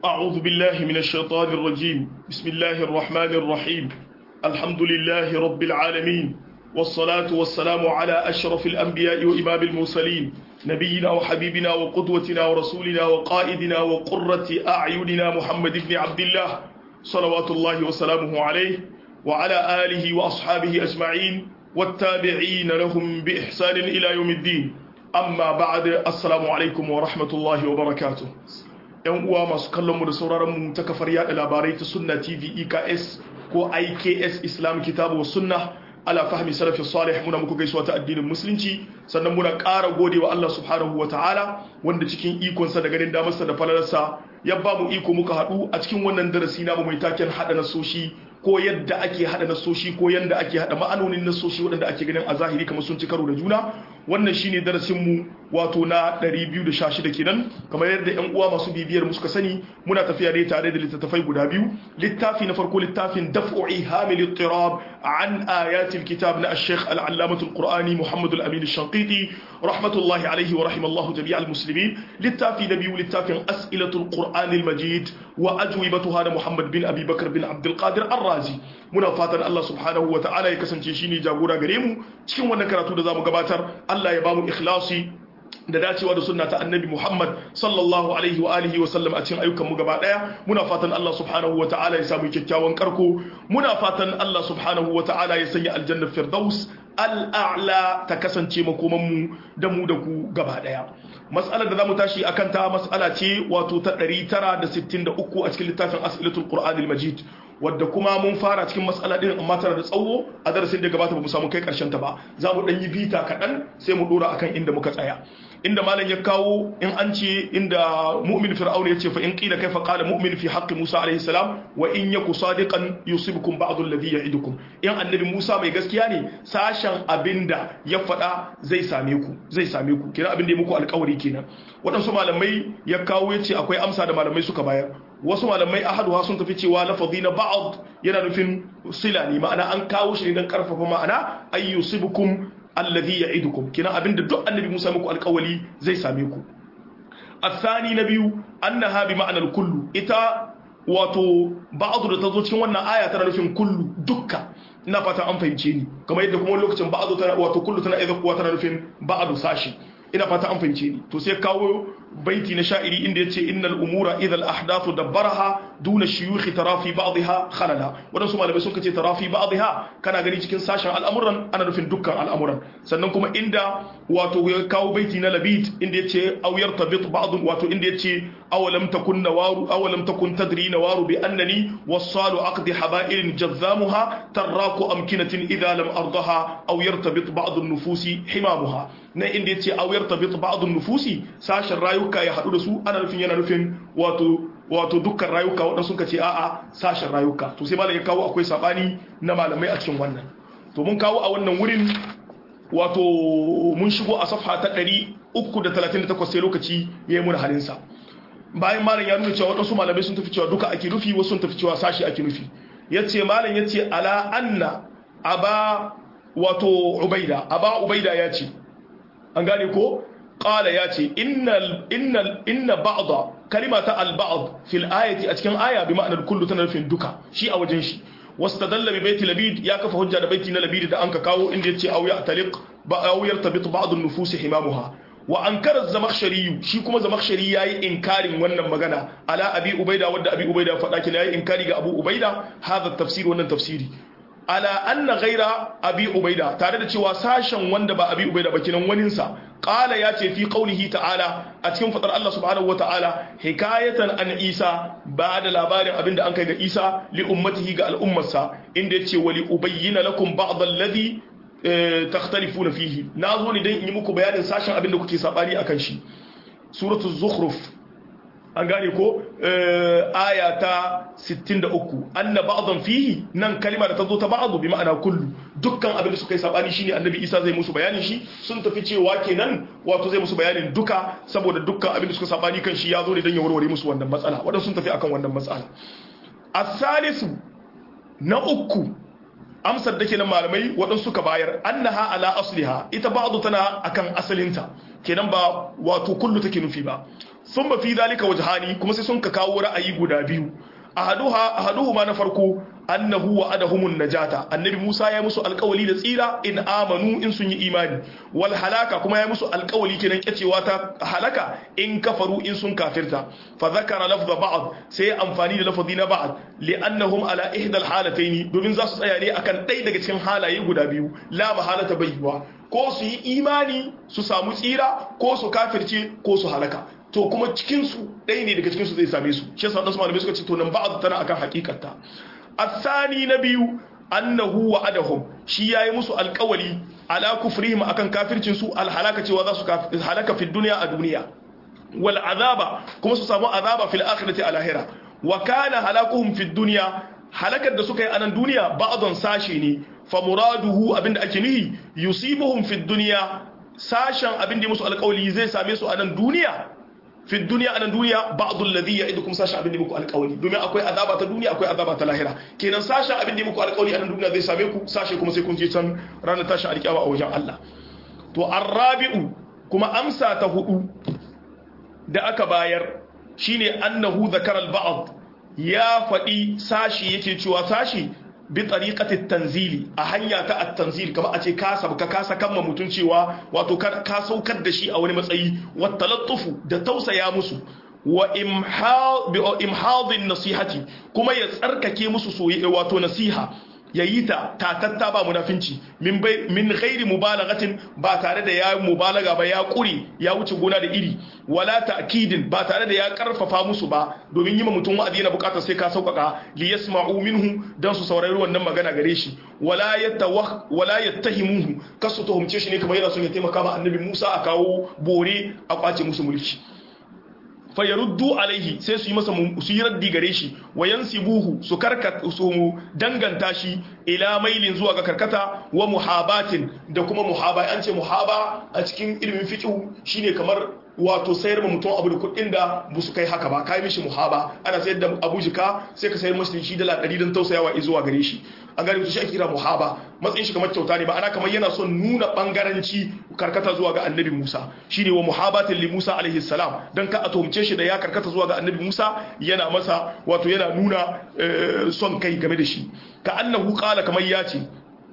أعوذ بالله من الشيطان الرجيم بسم الله الرحمن الرحيم الحمد لله رب العالمين والصلاة والسلام على أشرف الأنبياء وإمام المرسلين نبينا وحبيبنا وقدوتنا ورسولنا وقائدنا وقرة أعيننا محمد بن عبد الله صلوات الله وسلامه عليه وعلى آله وأصحابه أجمعين والتابعين لهم بإحسان إلى يوم الدين أما بعد السلام عليكم ورحمة الله وبركاته yan uwa masu kallon mu da sauraron mu ta kafar yada labarai ta sunna tv eks ko iks islam kitabu wa sunna ala fahmi salafi salih muna muku gaisuwa ta addinin musulunci sannan muna ƙara gode wa Allah subhanahu wa ta'ala wanda cikin ikonsa da ganin damarsa da falalarsa ya ba mu iko muka haɗu a cikin wannan darasi namu mai taken haɗa nasoshi ko yadda ake haɗa nasoshi ko yadda ake haɗa ma'anonin nasoshi waɗanda ake ganin a zahiri kamar sun ci karo da juna wannan shine darasin mu wato na 216 kenan kamar yadda yan uwa masu bibiyar mu suka sani muna tafiya ne tare da littattafai guda biyu littafi na farko littafin daf'u ihamil ittirab an ayatil kitab na ash-shaykh al-allamah al-qur'ani muhammad al-amin ash-shanqiti rahmatullahi alayhi wa rahimallahu jami' al-muslimin littafi na biyu littafin as'ilatul qur'an al-majid wa ajwibatuha da muhammad bin abi bakr bin abd al-qadir ar-razi muna fatan Allah subhanahu wa ta'ala ya kasance shine jagora gare mu cikin wannan karatu da zamu gabatar Allah ya bamu ikhlasi da dacewa da sunna ta annabi Muhammad sallallahu alaihi wa alihi wa sallam a cikin ayyukan mu gaba daya muna fatan Allah subhanahu wa ta'ala ya samu kyakkyawan karko muna fatan Allah subhanahu wa ta'ala ya sanya aljanna firdaus al'a'la ta kasance makoman mu da mu da ku gaba daya mas'alar da zamu tashi akan ta mas'ala ce wato ta 963 a cikin littafin as'ilatul qur'anil majid wadda kuma mun fara cikin matsala din amma tana da tsawo a darasin da gabata ba mu samu kai karshen ta ba za mu dan yi bita kaɗan sai mu dora akan inda muka tsaya inda malam ya kawo in an ce inda mu'min fir'auna ya ce fa in qila kaifa qala mu'min fi haqqi musa alaihi salam wa in yaku sadiqan yusibukum ba'd alladhi ya'idukum in annabi musa mai gaskiya ne sashen abinda ya faɗa zai same ku zai same ku kira abin da ya muku alƙawari kenan waɗansu malamai ya kawo ya ce akwai amsa da malamai suka bayar wasu malamai ahaduha sun tafi cewa lafazi na ba'd yana nufin sila ne ma'ana an kawo shi ne don karfafa ma'ana ay yusibukum alladhi ya'idukum kina abinda duk annabi Musa muku alƙawali zai same ku asani na biyu annaha bi ma'anar kullu ita wato ba'd da tazo cikin wannan aya tana nufin kullu dukka ina fata an fahimce ni kamar yadda kuma lokacin ba'd tana wato kullu tana idan kuwa tana nufin ba'd sashi ina fata an fahimce ni to sai kawo baiti na sha'iri inda yace innal umura idhal ahdathu dabbaraha duna shuyukh tarafi ba'dha khalala wadansu malamai sun kace tarafi ba'dha kana gani cikin sashen al'amuran ana nufin dukkan al'amuran sannan kuma inda wato ya kawo baiti na labid inda yace aw yartabit ba'd wato inda yace awalam takun nawaru awalam takun tadri nawaru bi annani wasalu aqdi haba'il jazzamuha taraku amkinatin idha lam ardaha aw yartabit ba'd an-nufusi himamuha na inda yace aw yartabit ba'd an-nufusi sashen rayuka ya hadu da su ana nufin yana nufin wato wato dukkan rayuka waɗansu suka ce a'a sashen rayuka to sai malam ya kawo akwai sabani na malamai a cikin wannan to mun kawo a wannan wurin wato mun shigo a safha ta 338 sai lokaci ya yi mun halinsa bayan malam ya nuna cewa waɗansu malamai sun tafi cewa duka ake nufi wasu sun tafi cewa sashi ake nufi ya ce malam ya ce ala anna aba wato ubaida aba ubaida ya ce an gane ko qala ya ce innal innal inna ba'da kalimata al ba'd fil ayati a cikin aya bi ma'anar kullu tana nufin duka shi a wajen shi wastadalla bi baiti labid ya kafa hujja da baiti na labid da anka kawo inda yace aw ya taliq ba aw yartabit ba'd an nufus himamuha wa ankara zamakhshari shi kuma zamakhshari yayi inkarin wannan magana ala abi ubaida wanda abi ubaida faɗa kina yayi inkari ga abu ubaida hadha tafsir wannan tafsiri ala anna ghaira abi ubaida tare da cewa sashen wanda ba abi ubaida ba kinan waninsa qala ya ce fi qaulihi ta'ala a cikin fadar Allah subhanahu wata'ala hikayatan an Isa ba da labarin abinda an kai ga Isa li ummatihi ga al'ummarsa inda yace wali ubayyana lakum ba'd alladhi takhtalifuna fihi nazo ne dan in yi muku bayanin sashen abinda kuke sabani akan shi suratul zukhruf an gane ko aya ta 63 anna ba'dhan fihi nan kalima da tazo ta ba'du bi ma'ana kullu dukkan abin da suka yi sabani shine annabi Isa zai musu bayanin shi sun tafi cewa kenan wato zai musu bayanin duka saboda dukkan abin da suka sabani kan shi ya zo ne dan ya warware musu wannan matsala wadansu sun tafi akan wannan matsala as-salisu na uku amsar da kenan malamai waɗansu suka bayar annaha ala asliha ita ba'du tana akan asalinta kenan ba wato kullu take nufi ba sun ba fi zalika wajhani kuma sai sun ka kawo ra'ayi guda biyu ahaduha ahaduhuma na farko annahu wa'adahumun najata annabi Musa ya musu alƙawali da tsira in amanu in sun yi imani wal halaka kuma ya musu alƙawali kenan kyacewa ta halaka in kafaru in sun kafirta fa zakara lafza ba'd sai amfani da lafazi na ba'd li'annahum ala ihda al halataini domin za su tsaya ne akan ɗaya daga cikin halaye guda biyu la mahalata bayyuwa ko su yi imani su samu tsira ko su kafirce ko su halaka to kuma cikinsu ɗaya ne daga cikinsu zai same su shi yasa wadansu malamai suka ce to nan ba'd tana akan hakikarta الثاني نبي أنه وعدهم شي yayi musu alƙawali ala kufrihim akan kafircin su alhalaka cewa za su halaka fi dunya a duniya wal azaba kuma su samu azaba fil akhirati a lahira wa kana halakuhum fi dunya halakar da suka yi a nan duniya ba'don sashe ne fa muraduhu abinda ake nihi yusibuhum fi dunya sashen abinda musu alƙawali zai same su a nan duniya fi duniya anan duniya ba'dul ladhi ya'idukum sasha abin da muku alƙawari domin akwai azaba ta duniya akwai azaba ta lahira kenan sasha abin da muku alƙawari anan duniya zai same ku sashe kuma sai kun je can ranar tashin alƙiyama a wajen Allah to arrabi'u kuma amsa ta hudu da aka bayar shine annahu zakara al-ba'd ya faɗi sashi yake cewa sashi bi tariqati tanzili a hanya ta at-tanzil kamar a ce ka sabka ka sakan ma mutun cewa wato ka saukar da shi a wani matsayi wa talattufu da tausaya musu wa imhadin nasihati kuma ya tsarkake musu soyayya wato nasiha yayi ta tatatta ba munafinci min min ghairi mubalaghatin ba tare da ya mubalaga ba ya kuri ya wuce gona da iri wala ta'kidin ba tare da ya karfafa musu ba domin yi ma mutum wa'azi yana bukatar sai ka sauƙaƙa li yasma'u minhu dan su saurari wannan magana gare shi wala yatawah wala yattahimuhu kasu tuhumce shi ne kamar yana son ya taimaka ma annabi Musa a kawo bore a kwace musu mulki fayaruddu alaihi sai su yi masa su yi raddi gare shi wa yansibuhu su karkata su danganta shi ila mailin zuwa ga karkata wa muhabatin da kuma muhaba an ce muhaba a cikin ilimin fiqh shine kamar wato sayar ma mutum abu da kuɗin da ba su kai haka ba kai mishi muhaba ana sayar da abu jika sai ka sayar mashi shi dala ɗari don tausayawa zuwa gare shi an gane shi ake kira muhaba matsayin shi kamar kyauta ne ba ana kamar yana son nuna bangaranci karkata zuwa ga annabi Musa shine wa muhabatin li Musa alaihi salam dan ka a tuhumce shi da ya karkata zuwa ga annabi Musa yana masa wato yana nuna son kai game da shi ka annahu qala kamar ya ce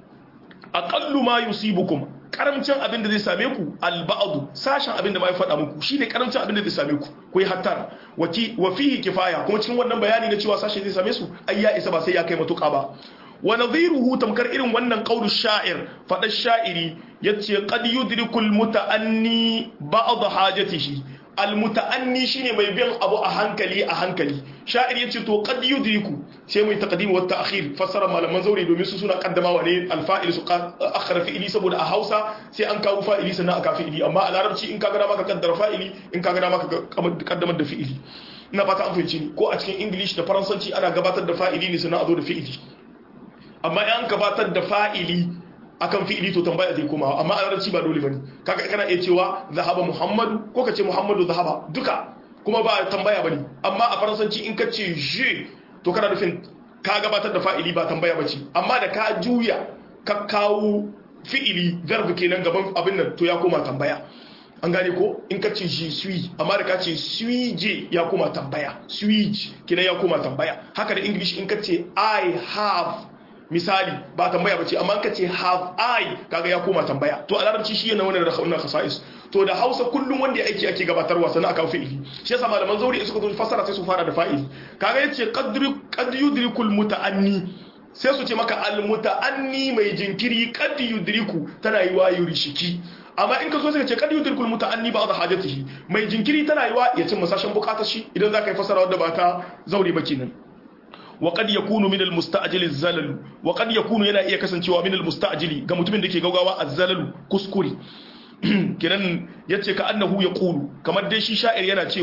aqallu ma yusibukum karamcin abin da zai same ku alba'adu sashen abin da ma ya faɗa muku shine karamcin abin da zai same ku ku yi hattara waki wa fihi kifaya kuma cikin wannan bayani na cewa sashe zai same su ai ya isa ba sai ya kai matuƙa ba wa nadhiruhu tamkar irin wannan qaulu sha'ir fada sha'iri yace qad yudrikul muta'anni ba'd hajatihi almuta'anni shine mai bin abu a hankali a hankali sha'ir yace to qad yudriku sai mai taqdim wa ta'khir fassara malaman zauri domin su suna kaddamawa ne alfa'il su akhara fi'ili saboda a Hausa sai an kawo fa'ili sannan aka fi'ili amma a larabci in ka ga maka kaddara fa'ili in ka ga maka kaddamar da fi'ili ina fata an fahimci ni ko a cikin English da Faransanci ana gabatar da fa'ili ne sannan a zo da fi'ili amma in an gabatar da fa'ili akan fi'ili to tambaya zai koma amma a larabci ba dole bane kaga kana iya cewa zahaba muhammadu ko ka ce muhammadu zahaba duka kuma ba tambaya bane amma a faransanci in ka ce je to kana nufin ka gabatar da fa'ili ba tambaya bace amma da ka juya ka kawo fi'ili verb kenan gaban abin nan to ya koma tambaya an gane ko in ka ce je suis amma da ka ce suis je ya koma tambaya suis kenan ya koma tambaya haka da english in ka ce i have misali ba tambaya bace amma ka ce have I kaga ya koma tambaya to a larabci shi yana wannan wannan khasa'is to da Hausa kullum wanda ya aiki ake gabatarwa sannan aka fi'ili shi yasa malaman zauri suka zo fassara sai su fara da fa'ili kaga yace qadri qad yudrikul muta'anni sai su ce maka al muta'anni mai jinkiri qad yudriku tana yi wa yurishiki amma in ka so sai ka ce qad yudrikul muta'anni ba'd hajatihi mai jinkiri tana yi wa ya cin masashin bukatar shi idan zaka yi fassara wanda ba ta zauri ba kenan وقد يكون من المستعجل الزلل وقد يكون yana iya kasancewa min almustajili ga mutumin da ke gaugawa azzalalu kuskure kiran yace ka annahu yaqulu kamar dai shi sha'ir yana cewa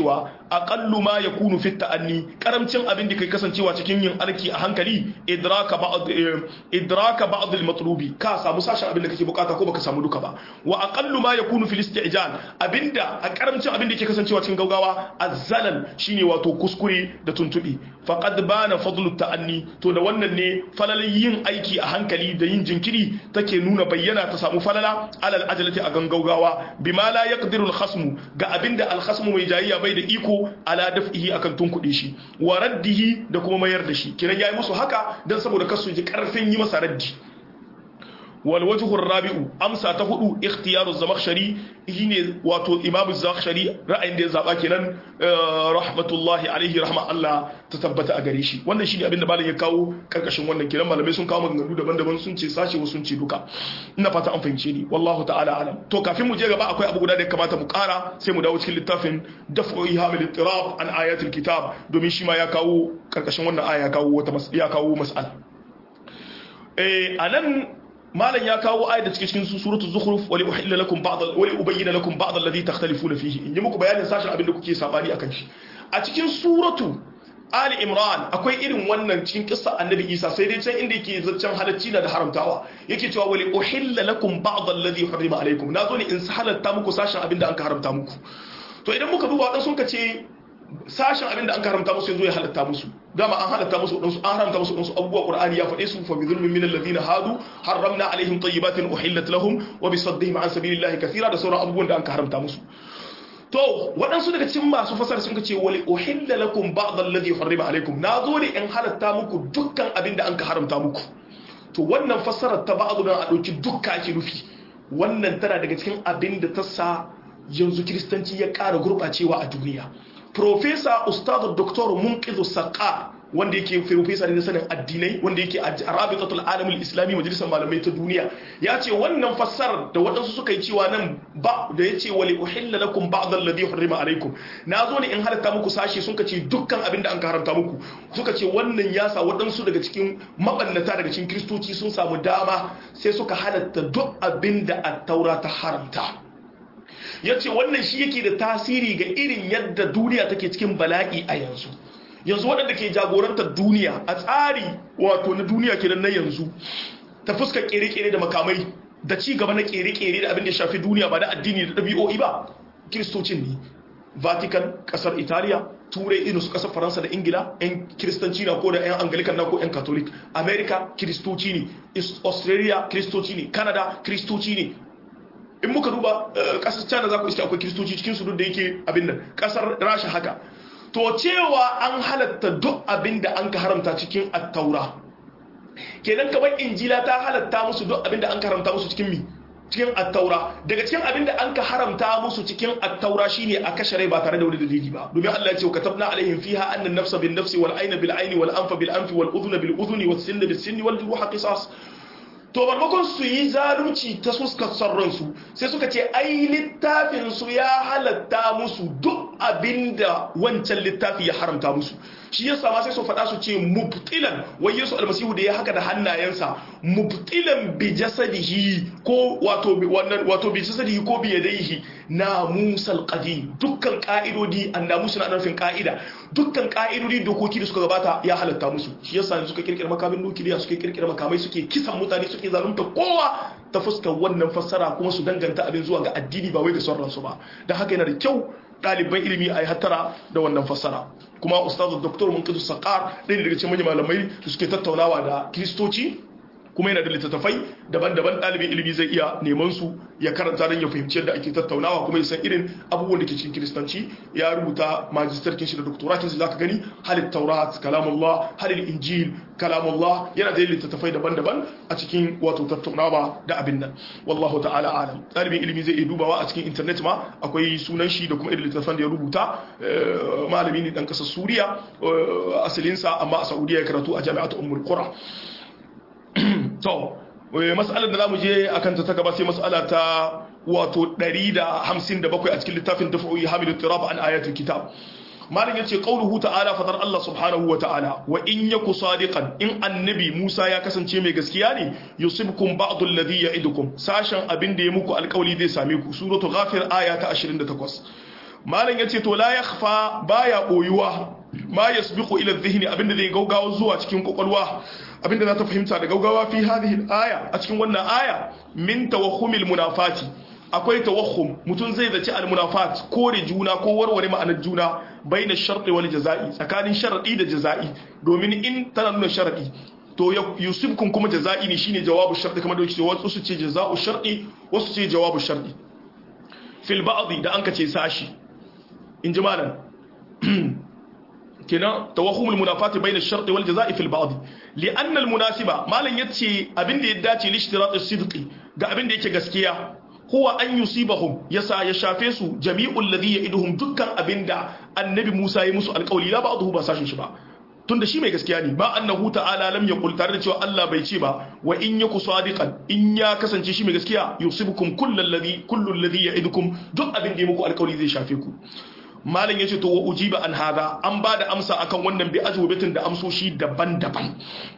aqallu ma yakunu fi ta'anni karamcin abin da kai kasancewa cikin yin alki a hankali idraka ba'd idraka ba'd al-matlubi ka samu sashen abin da kake bukata ko baka samu duka ba wa aqallu ma yakunu fil isti'jal abinda a karamcin abin da yake kasancewa cikin gaugawa azzalal shine wato kuskure da tuntubi faqad bana fadlu ta'anni to da wannan ne falalin yin aiki a hankali da yin jinkiri take nuna bayyana ta samu falala alal ajalati a gangaugawa bima la yaqdiru al-khasmu ga abinda al-khasmu mai jayayya bai da iko ala daf'ihi akan tunkuɗe shi wa raddihi da kuma mayar da shi kiran yayi musu haka dan saboda kasu ji karfin yi masa raddi wal wajhu rabi'u amsa ta hudu ikhtiyaru zamakhshari shine wato imam zamakhshari ra'ayin da ya zaba kenan rahmatullahi alaihi rahma Allah ta tabbata a gare shi wannan shine abin da malam ya kawo karkashin wannan kiran malamai sun kawo maganganu daban-daban sun ce sashi wasu sun ce duka ina fata an fahimce ni wallahu ta'ala alam to kafin mu je gaba akwai abu guda da ya kamata mu kara sai mu dawo cikin littafin daf'u ihamil ittirab an ayatul kitab domin shi ma ya kawo karkashin wannan aya ya kawo wata ya kawo mas'ala eh anan malam ya kawo ayat da cikin suratu zukhruf wali uhilla lakum ba'd wali ubayyana lakum ba'd alladhi takhtalifuna fihi in yi muku bayanin sashin abin da kuke sabani akan shi a cikin suratu Ali Imran akwai irin wannan cikin kissa Annabi Isa sai dai can inda yake zaccen halacci na da haramtawa yake cewa wali uhilla lakum ba'd alladhi harrama alaykum nazo ne in halatta muku sashin abin da an ka haramta muku to idan muka duba dan sun ka ce sashen abin da an haramta musu yanzu ya halatta musu dama an halatta musu wadansu an haramta musu wadansu abubuwa qur'ani ya faɗe su fa bi zulmin min alladhina hadu harramna alaihim tayyibatin uhillat lahum wa bi saddihim an sabilillahi kathira da sauran abubuwan da an haramta musu to waɗansu daga cikin masu fasar sun ce wali uhilla lakum ba'd alladhi harrama alaikum na zo ne in halatta muku dukkan abin da an ka haramta muku to wannan fassarar ta ba'd dan a dauki dukka ake nufi wannan tana daga cikin abin da ta sa yanzu kiristanci ya ƙara gurɓacewa a duniya Profesa Ustadu Dr. Munqizu Saqqa wanda yake profesa ne na sanin addinai wanda yake a Rabitatul Alamul Islami majalisar malamai ta duniya ya ce wannan fassarar da waɗansu suka yi cewa nan ba da ya ce wali uhilla lakum ba'd alladhi hurrima alaikum na zo ne in halatta muku sashe sun ce dukkan abin da an haramta muku suka ce wannan ya sa waɗansu daga cikin mabannata daga cikin kristoci sun samu dama sai suka halatta duk abin da at-taura ta haramta ya ce wannan shi yake da tasiri ga irin yadda duniya take cikin bala'i a yanzu yanzu waɗanda ke jagorantar duniya a tsari wato na duniya ke na yanzu ta fuskar kere-kere da makamai da ci gaba na kere-kere da abin da ya shafi duniya ba da addini da ɗabi'o'i ba kiristocin ne vatican ƙasar italiya turai irin su ƙasar faransa da ingila 'yan kiristanci na ko da 'yan angalikan na ko 'yan katolik america kiristoci ne australia kiristoci ne canada kiristoci ne in muka duba kasar china za ku iske akwai kiristoci cikin su duk da yake abin nan kasar rasha haka to cewa an halatta duk abin da an ka haramta cikin attaura kenan kamar injila ta halatta musu duk abin da an ka haramta musu cikin mi cikin attaura daga cikin abin da an ka haramta musu cikin attaura shine a kashe rai ba tare da wani dalili ba domin Allah ya ce katabna alaihim fiha anna an-nafsa bin nafsi wal ayna bil ayni wal anfa bil anfi wal udhuna bil udhuni was sinna bis sinni wal juruha qisas to barmakon su yi zalunci ta suskar ransu sai suka ce ai littafin su ya halatta musu duk abinda wancan littafi ya haramta musu shi yasa ma sai su faɗa su ce mubtilan wai Yesu almasihu da ya haka da hannayensa mubtilan bi jasadihi ko wato wannan wato bi jasadihi ko bi yadayhi namusal qadim dukkan ka'idodi annamusu na nufin ka'ida dukkan ka'idodi dokoki da suka gabata ya halatta musu shi yasa suka kirkira makamin nukiliya suka kirkira makamai suke kisan mutane suke zalunta kowa ta fuskar wannan fassara kuma su danganta abin zuwa ga addini ba wai ga son ransu ba da haka yana da kyau ɗaliban ilimi a yi hattara da wannan fassara kuma ustazu doktor munkidu sakar ɗaya daga cikin manyan malamai da suke tattaunawa da kiristoci kuma yana da littattafai daban-daban ɗalibin ilimi zai iya neman su ya karanta don ya fahimci yadda ake tattaunawa kuma ya san irin abubuwan da ke cikin kiristanci ya rubuta majistarkin shi da doktoratin shi zaka gani halin taurat kalamullah halin injil kalamullah yana da littattafai daban-daban a cikin wato tattaunawa da abin nan wallahu ta'ala alam ɗalibin ilimi zai iya dubawa a cikin internet ma akwai sunan shi da kuma irin littattafan da ya rubuta malami ne dan kasar suriya asalinsa amma a saudiya ya karatu a jami'atu ummul qura to mas'alar da zamu je akan ta gaba sai mas'ala ta wato 157 a cikin littafin dafa'u hamilu tirab an ayatul kitab malam yace qauluhu ta'ala fadar Allah subhanahu wa ta'ala wa in yaku sadiqan in annabi Musa ya kasance mai gaskiya ne yusibkum ba'd alladhi ya'idukum sashen abin da ya muku alƙawli zai same ku suratu ghafir aya ta 28 malam yace to la yakhfa baya koyuwa ma yasbiqu ila dhihni abinda zai gaugawa zuwa cikin kokolwa abinda za ta fahimta da gaugawa fi hadhihi aya a cikin wannan aya min tawahhumil munafati akwai tawahhum mutum zai zaci al munafat kore juna ko warware ma'anar juna baina sharti wal jazai tsakanin sharadi da jazai domin in tana nuna sharadi to yusufkum kuma jaza'i ne shine jawabu sharti kamar da yake wasu su ce jaza'u sharti wasu ce jawabu sharti fil ba'dhi da an kace sashi in ji malam kenan tawahumul munafati bayna ash-shart wal jazaa'i fil ba'd li'anna al-munasiba malan yace abinda ya dace li ishtirat as-sidqi ga abinda yake gaskiya huwa an yusibahum yasa ya shafe su jami'ul ladhi ya'iduhum dukkan abinda annabi Musa ya musu alƙawli la ba'dahu ba sashin shi ba tunda shi mai gaskiya ne ba annahu ta'ala lam yaqul tare da cewa Allah bai ce ba wa in yaku sadiqan in ya kasance shi mai gaskiya yusibukum kullal ladhi kullul ladhi ya'idukum duk abin da ya muku alƙawli zai shafe ku malam yace to wa ujiba an hada an ba da amsa akan wannan bi ajwabatin da amsoshi daban-daban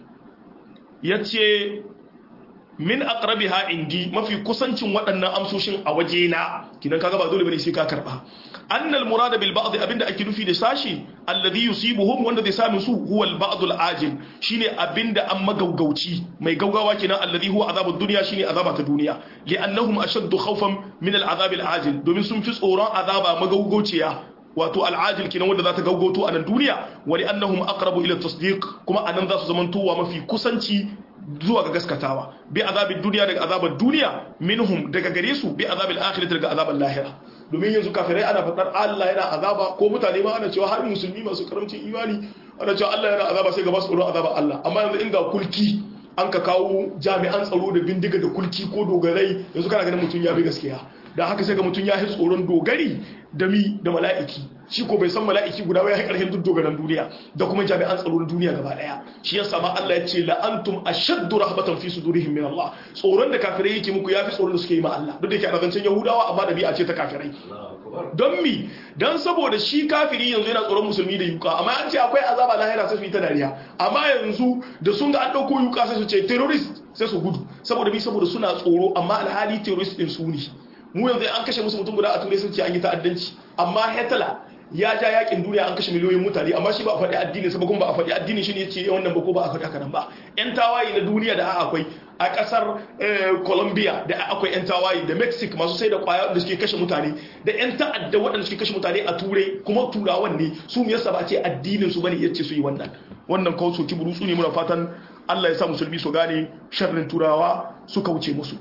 yace min aqrabiha indi mafi kusancin waɗannan amsoshin a waje na kidan kaga ba dole bane sai ka karba annal murada bil ba'd abinda ake nufi da sashi alladhi yusibuhum wanda zai sami su huwa al ba'd al ajil shine abinda an magaugauci mai gaugawa kenan alladhi huwa azabud dunya shine azaba ta duniya li'annahum ashaddu khawfan min al azab al ajil domin sun fi tsoron azaba magaugauciya wato al'ajil kenan wanda za ta gaugoto a nan duniya wani annahum aqrabu ila tasdiq kuma anan za su zamantowa mafi kusanci zuwa ga gaskatawa bi azabin duniya daga azabar duniya minhum daga gare su bi azabil akhirati daga azabar lahira domin yanzu kafirai ana fadar Allah yana azaba ko mutane ma ana cewa har musulmi masu karamcin imani ana cewa Allah yana azaba sai ga basu tsoron azabar Allah amma yanzu inda kulki an ka kawo jami'an tsaro da bindiga da kulki ko dogarai yanzu kana ganin mutum ya bi gaskiya da haka sai ga mutum ya yi tsoron dogari da mi da mala'iki shi ko bai san mala'iki guda ya yi ƙarfin duk dogaran duniya da kuma jami'an tsaro na duniya gaba ɗaya shi yasa ma Allah ya ce la'antum ashaddu rahbatan fi sudurihim min Allah tsoron da kafirai yake muku yafi tsoron da suke yi ma Allah duk da yake a zancen Yahudawa amma da bi'a ce ta kafirai don mi don saboda shi kafiri yanzu yana tsoron musulmi da yuka amma an ce akwai azaba lahira sai su yi ta dariya amma yanzu da sun ga an ɗauko yuka sai su ce terrorist sai su gudu saboda bi saboda suna tsoro amma alhali terrorist din su ne mu yanzu an kashe musu mutum guda a turai sun ce an yi ta'addanci amma Hitler ya ja yakin duniya an kashe miliyoyin mutane amma shi ba a faɗi addini sa kuma ba a faɗi addini shi ne ce wannan ba ko ba a faɗi haka nan ba yan tawaye na duniya da akwai a ƙasar Colombia da akwai yan tawaye da Mexico masu sai da kwaya da suke kashe mutane da yan ta'adda waɗanda suke kashe mutane a turai kuma turawan ne su me yasa ba ce addinin su bane yace su yi wannan wannan kawo soki burutsu ne muna fatan Allah ya sa musulmi su gane sharrin turawa su kauce musu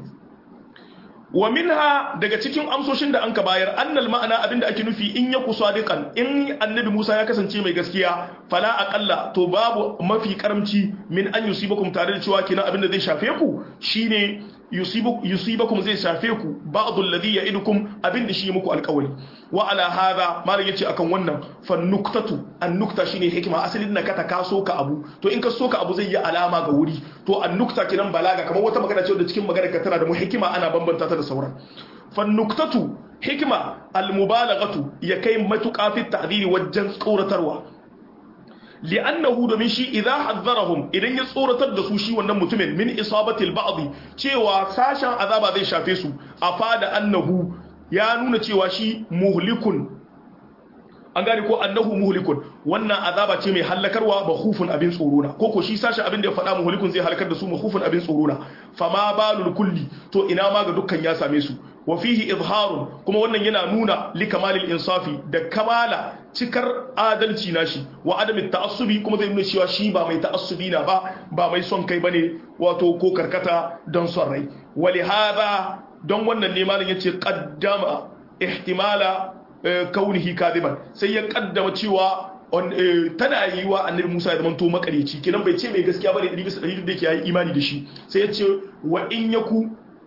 wa minha daga cikin amsoshin da anka bayar annal ma'ana abinda ake nufi in ya kusa sadiqan in annabi Musa ya kasance mai gaskiya fala aqalla to babu mafi karamci min an yusibakum tare da cewa kina abinda zai shafe ku shine yusibakum zai shafe ku ba'dhu alladhi ya'idukum abinda shi muku alƙawari wa ala hadha malam yace akan wannan fa nuktatu an nukta shine hikima asalin na kata ka soka abu to in ka soka abu zai yi alama ga wuri to an nukta kinan balaga kamar wata magana ce da cikin magana ka tana da mu hikima ana bambanta ta da sauran fa nuktatu hikima al mubalaghatu ya kai matuƙa fi ta'diri wajen tsoratarwa li'annahu domin shi idza hazzarahum idan ya tsoratar da su shi wannan mutumin min isabatil ba'd cewa sashen azaba zai shafe su afada annahu ya nuna cewa shi muhlikun an gane ko annahu muhlikun wannan azaba ce mai halakarwa ba khufun abin tsoro na koko shi sashen abin da ya faɗa muhlikun zai halakar da su khufun abin tsoro na fama balul kulli to ina ma ga dukkan ya same su wa fihi izharun kuma wannan yana nuna li kamalil insafi da kamala cikar adalci nashi wa adami ta'assubi kuma zai nuna cewa shi ba mai ta'assubi na ba ba mai son kai bane wato ko karkata don son rai wali hada don wannan ne malam yace qaddama ihtimala kaunihi kadiban sai ya kaddama cewa tana yi wa annabi Musa ya zamanto makareci kenan bai ce mai gaskiya bane 100% da yake yayi imani da shi sai ya ce wa in yaku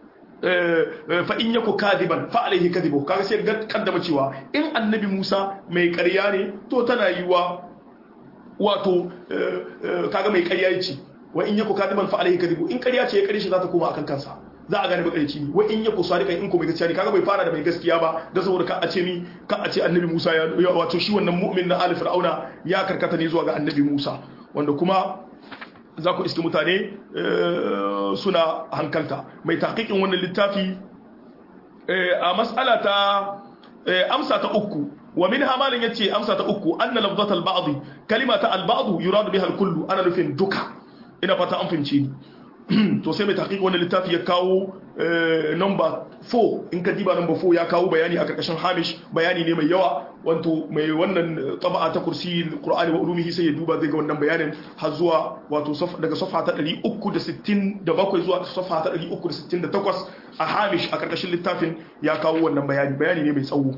fa in yaku kadiban fa alaihi kadibu kaga sai ga kaddama cewa in annabi Musa mai ƙarya ne to tana yi wa wato kaga mai ƙarya yace wa in yaku kadiban fa alaihi kadibu in ƙarya ce ya ƙarya shi za ta koma akan kansa za a gane makarici ne wa in yaku sadiqan in ko mai gaskiya ne kaga bai fara da mai gaskiya ba da saboda ka a ce ni ka a ce annabi Musa ya wato shi wannan mu'min na ali fir'auna ya karkata ne zuwa ga annabi Musa wanda kuma za ku iske mutane suna hankalta mai taƙiƙin wannan littafi a matsala ta amsa ta uku wa min hamalin yace amsa ta uku anna lafzat al-ba'd kalimata al-ba'd yuradu biha al-kullu ana nufin duka ina fata an fince ni to sai mai tahqiq wannan littafi ya kawo number 4 in ka diba number 4 ya kawo bayani a karkashin hamish bayani ne mai yawa wato mai wannan taba'a ta kursi qur'ani wa ulumihi sai ya duba zai ga wannan bayanin har zuwa wato daga safa ta 367 zuwa safa ta 368 a hamish a karkashin littafin ya kawo wannan bayani bayani ne mai tsawo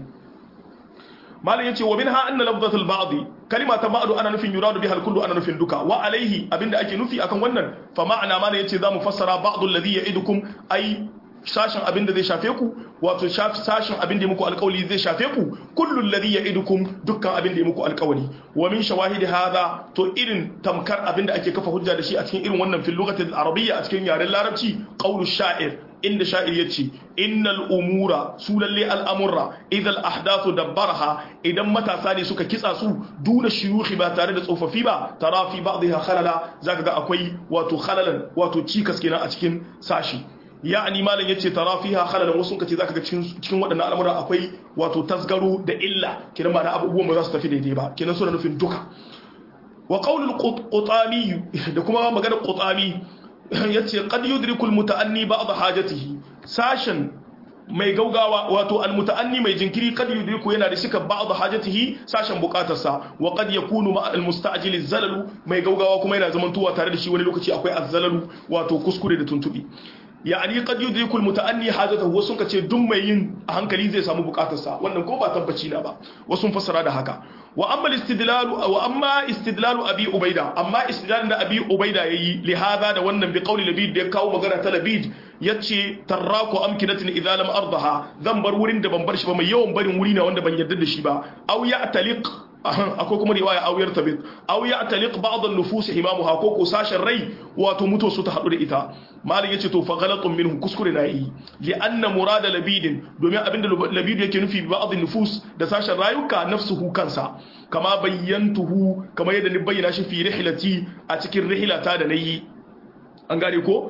malam yace wa minha anna lafzatul ba'd kalima ta ba'd ana nufin yuradu biha kullu ana nufin duka wa alaihi abinda ake nufi akan wannan fa ma'ana malam yace zamu fassara ba'd alladhi ya'idukum ai sashin abinda zai shafe ku wato sashin abinda ya muku alƙawli zai shafe ku kullu alladhi ya'idukum dukkan abinda ya muku alƙawli wa min shawahidi hadha to irin tamkar abinda ake kafa hujja da shi a cikin irin wannan fil lughati arabiyya a cikin yaren larabci qawlu sha'ir inda sha'ir ya ce innal umura su lalle al'amurra idan ahdathu dabbaraha idan matasa ne suka kitsa su duna shiyuhi ba tare da tsofaffi ba tara fi ba'dha khalala zaka ga akwai wato khalalan wato cikas kenan a cikin sashi ya'ani malam yace tara fiha khalalan wasu kace zaka ga cikin cikin waɗannan al'amura akwai wato tasgaro da illa kiran ba da abubuwan ba za su tafi daidai ba kenan suna nufin duka wa qaulul qutami da kuma maganar qutami yace qad yudrikul muta'anni ba'd hajatihi sashen mai gaugawa wato almuta'anni mai jinkiri kad yudriku yana da shika ba'd hajatihi sashen bukatarsa wa qad yakunu ma almusta'jil zalalu mai gaugawa kuma yana zamantowa tare da shi wani lokaci akwai azzalalu wato kuskure da tuntubi yani qad yudriku almuta'anni hajatahu wasu kace duk mai yin a hankali zai samu bukatarsa wannan ko ba tabbaci na ba wasu fassara da haka wa amma istidlalu wa amma istidlalu abi ubaida amma istidlalin da abi ubaida yayi li hada da wannan bi qawli labid da ya kawo magana ta labid yace tarraku amkinatin idza lam ardaha zan bar wurin da ban bar shi ba mai yawan barin wuri na wanda ban yarda da shi ba aw ya taliq akwai kuma riwaya aw yartabit aw ya taliq ba'd an-nufus himamuha ko ko sashen rai wato muto su ta hadu da ita malin yace to fa ghalatun minhu kuskure na yi li anna murada labidin domin abinda labid yake nufi bi ba'd an-nufus da sashen rayuka nafsuhu kansa kama bayyantuhu kama yadda ni bayyana shi fi rihlati a cikin rihlata da nayi an gane ko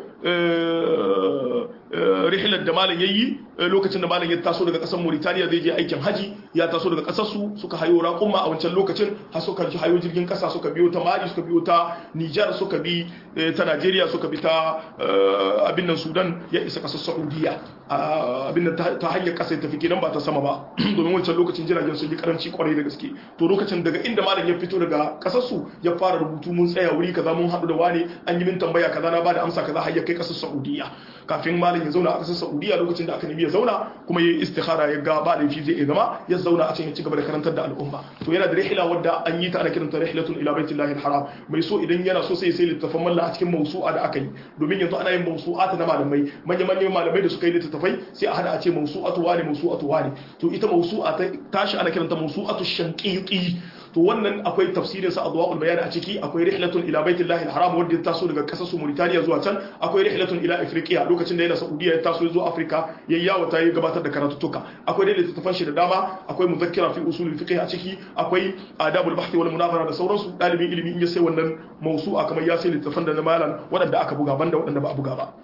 rihilar da malam yayi lokacin da malam ya taso daga kasar Mauritania zai je aikin haji ya taso daga kasar su suka hayo raƙumma a wancan lokacin har suka ji hayo jirgin kasa suka biyo ta Mali suka biyo ta Niger suka bi ta Nigeria suka bi ta abin nan Sudan ya isa kasar Saudiya abin nan ta hanyar kasa tafi kenan ba ta sama ba domin wancan lokacin jiragen sun yi karanci kwarai da gaske to lokacin daga inda malam ya fito daga kasar su ya fara rubutu mun tsaya wuri kaza mun haɗu da wani an yi min tambaya kaza na bada amsa kaza har ya kai kasar Saudiya kafin malam ya zauna a kasar Saudiya lokacin da aka nemi ya zauna kuma yayi istikhara ya ga ba laifi zai iya zama ya zauna a can ya ci gaba da karantar da al'umma to yana da rihla wadda an yi ta ana kiranta rihlatun ila baitillahi alharam mai so idan yana so sai sai littafan malla a cikin mawsu'a da aka yi domin yanzu ana yin mawsu'ata na malamai manyan manyan malamai da suka yi littattafai sai a hada a ce mawsu'atu wani mawsu'atu wani to ita mawsu'a ta tashi ana kiranta mawsu'atu shanqiqi to wannan akwai tafsirin sa adwaul bayan a ciki akwai rihlatun ila baitillahi alharam wanda ya taso daga kasar su Mauritania zuwa can akwai rihlatun ila Afrika lokacin da yana Saudiya ya taso zuwa Afrika yayyawa ta yi gabatar da karatuttuka akwai dai littattafan shi da dama akwai muzakkira fi usul fiqh a ciki akwai adabul bahthi wal munazara da sauransu dalibin ilimi in ya sai wannan mawsu'a kamar ya sai littattafan da na malam wadanda aka buga banda wadanda ba a buga ba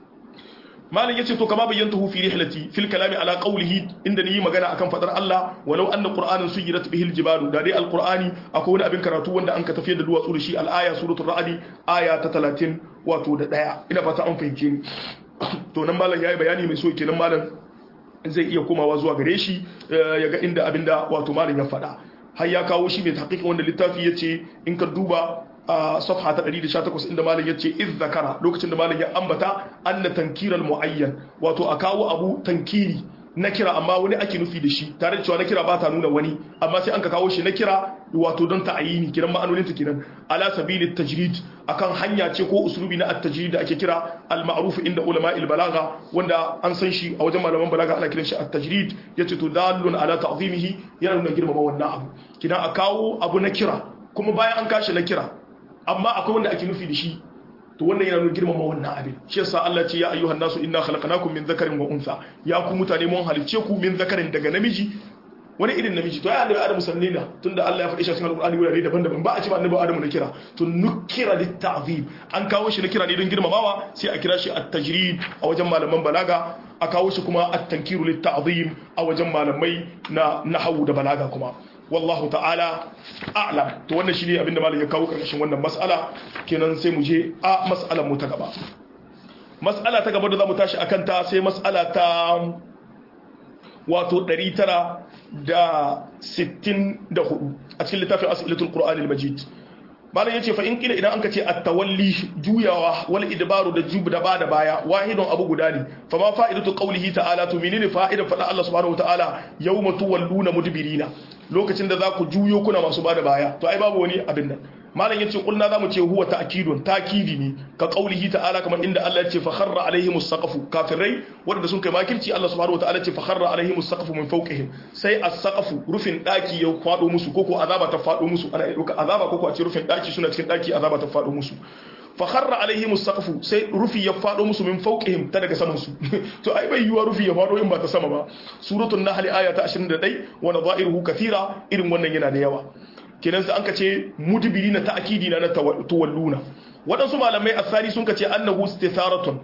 malam yace to kama bayyantuhu fi rihlati fil kalami ala qawlihi inda ni magana akan fadar Allah walau anna qur'anan suyirat bihi al jibalu da dai al qur'ani akwai wani abin karatu wanda an ka tafiyar da duwatsu da shi al aya suratul ra'd aya ta 30 wato da daya ina fata an fahimce ni to nan malam yayi bayani mai so kenan malam zai iya komawa zuwa gare shi ya ga inda abinda wato malam ya faɗa har ya kawo shi mai tahqiqin wanda littafi yace in ka duba a safha ta 118 inda malam yace iz zakara lokacin da malam ya ambata anna tankiral muayyan wato a kawo abu tankiri na kira amma wani ake nufi da shi tare da cewa na kira ba ta nuna wani amma sai an ka kawo shi na kira wato don ta'ayini kiran ma'anonin ta kiran ala sabili tajrid akan hanya ce ko uslubi na at-tajrid da ake kira al-ma'ruf inda ulama al-balagha wanda an san shi a wajen malaman balaga ana kiran shi at-tajrid yace to dalun ala ta'zimihi yana nuna girmama wannan abu kidan a kawo abu na kira kuma bayan an kashi na kira amma akwai wanda ake nufi da shi to wannan yana nuna girmama wannan abin shi yasa Allah ce ya ayyuhan nasu inna khalaqnakum min dhakarin wa untha ya ku mutane mun halicce ku min dhakarin daga namiji wani irin namiji to ya annabi adamu sannina tunda Allah ya faɗi shi a cikin alqur'ani wurare daban-daban ba a ce ba annabi adamu na kira to nukira lit ta'zim an kawo shi na kira ne don girmamawa sai a kira shi at-tajrid a wajen malaman balaga a kawo shi kuma at-tankiru lit-ta'zim a wajen malamai na nahwu da balaga kuma wallahu ta'ala a'lam to wannan shine abinda malam ya kawo karshen wannan mas'ala kenan sai mu je a mas'alar mu ta gaba mas'ala ta gaba da zamu tashi akan ta sai mas'ala ta wato 964 a cikin littafin as'ilatul qur'anil majid malam yace fa in kila idan anka ce at-tawalli juyawa wal idbaru da jub da bada baya wahidun abu guda ne fa ma fa'idatu qawlihi ta'ala to menene fa'idar fada Allah subhanahu wataala yawma tuwalluna mudbirina lokacin da za ku juyo kuna masu bada baya to ai babu wani abin nan malam yace kulna zamu ce huwa ta'kidun takidi ne ka qaulihi ta'ala kamar inda Allah yace fa kharra alaihimus saqafu kafirai wanda sun kai makirci Allah subhanahu wataala yace fa kharra alaihimus saqafu min fawqihim sai as-saqafu rufin daki ya fado musu koko azaba ta fado musu ana dauka azaba koko a ce rufin daki suna cikin daki azaba ta fado musu fa kharra alaihimus saqafu sai rufi ya fado musu min fawqihim ta daga saman su to ai bai yiwa rufi ya fado in ba ta sama ba suratul nahl aya ta 21 wa nadha'iruhu kathira irin wannan yana da yawa kenan sai an ka ce mudbiri na ta'kidi na tuwalluna waɗansu malamai asali sun ka ce annahu istitharatun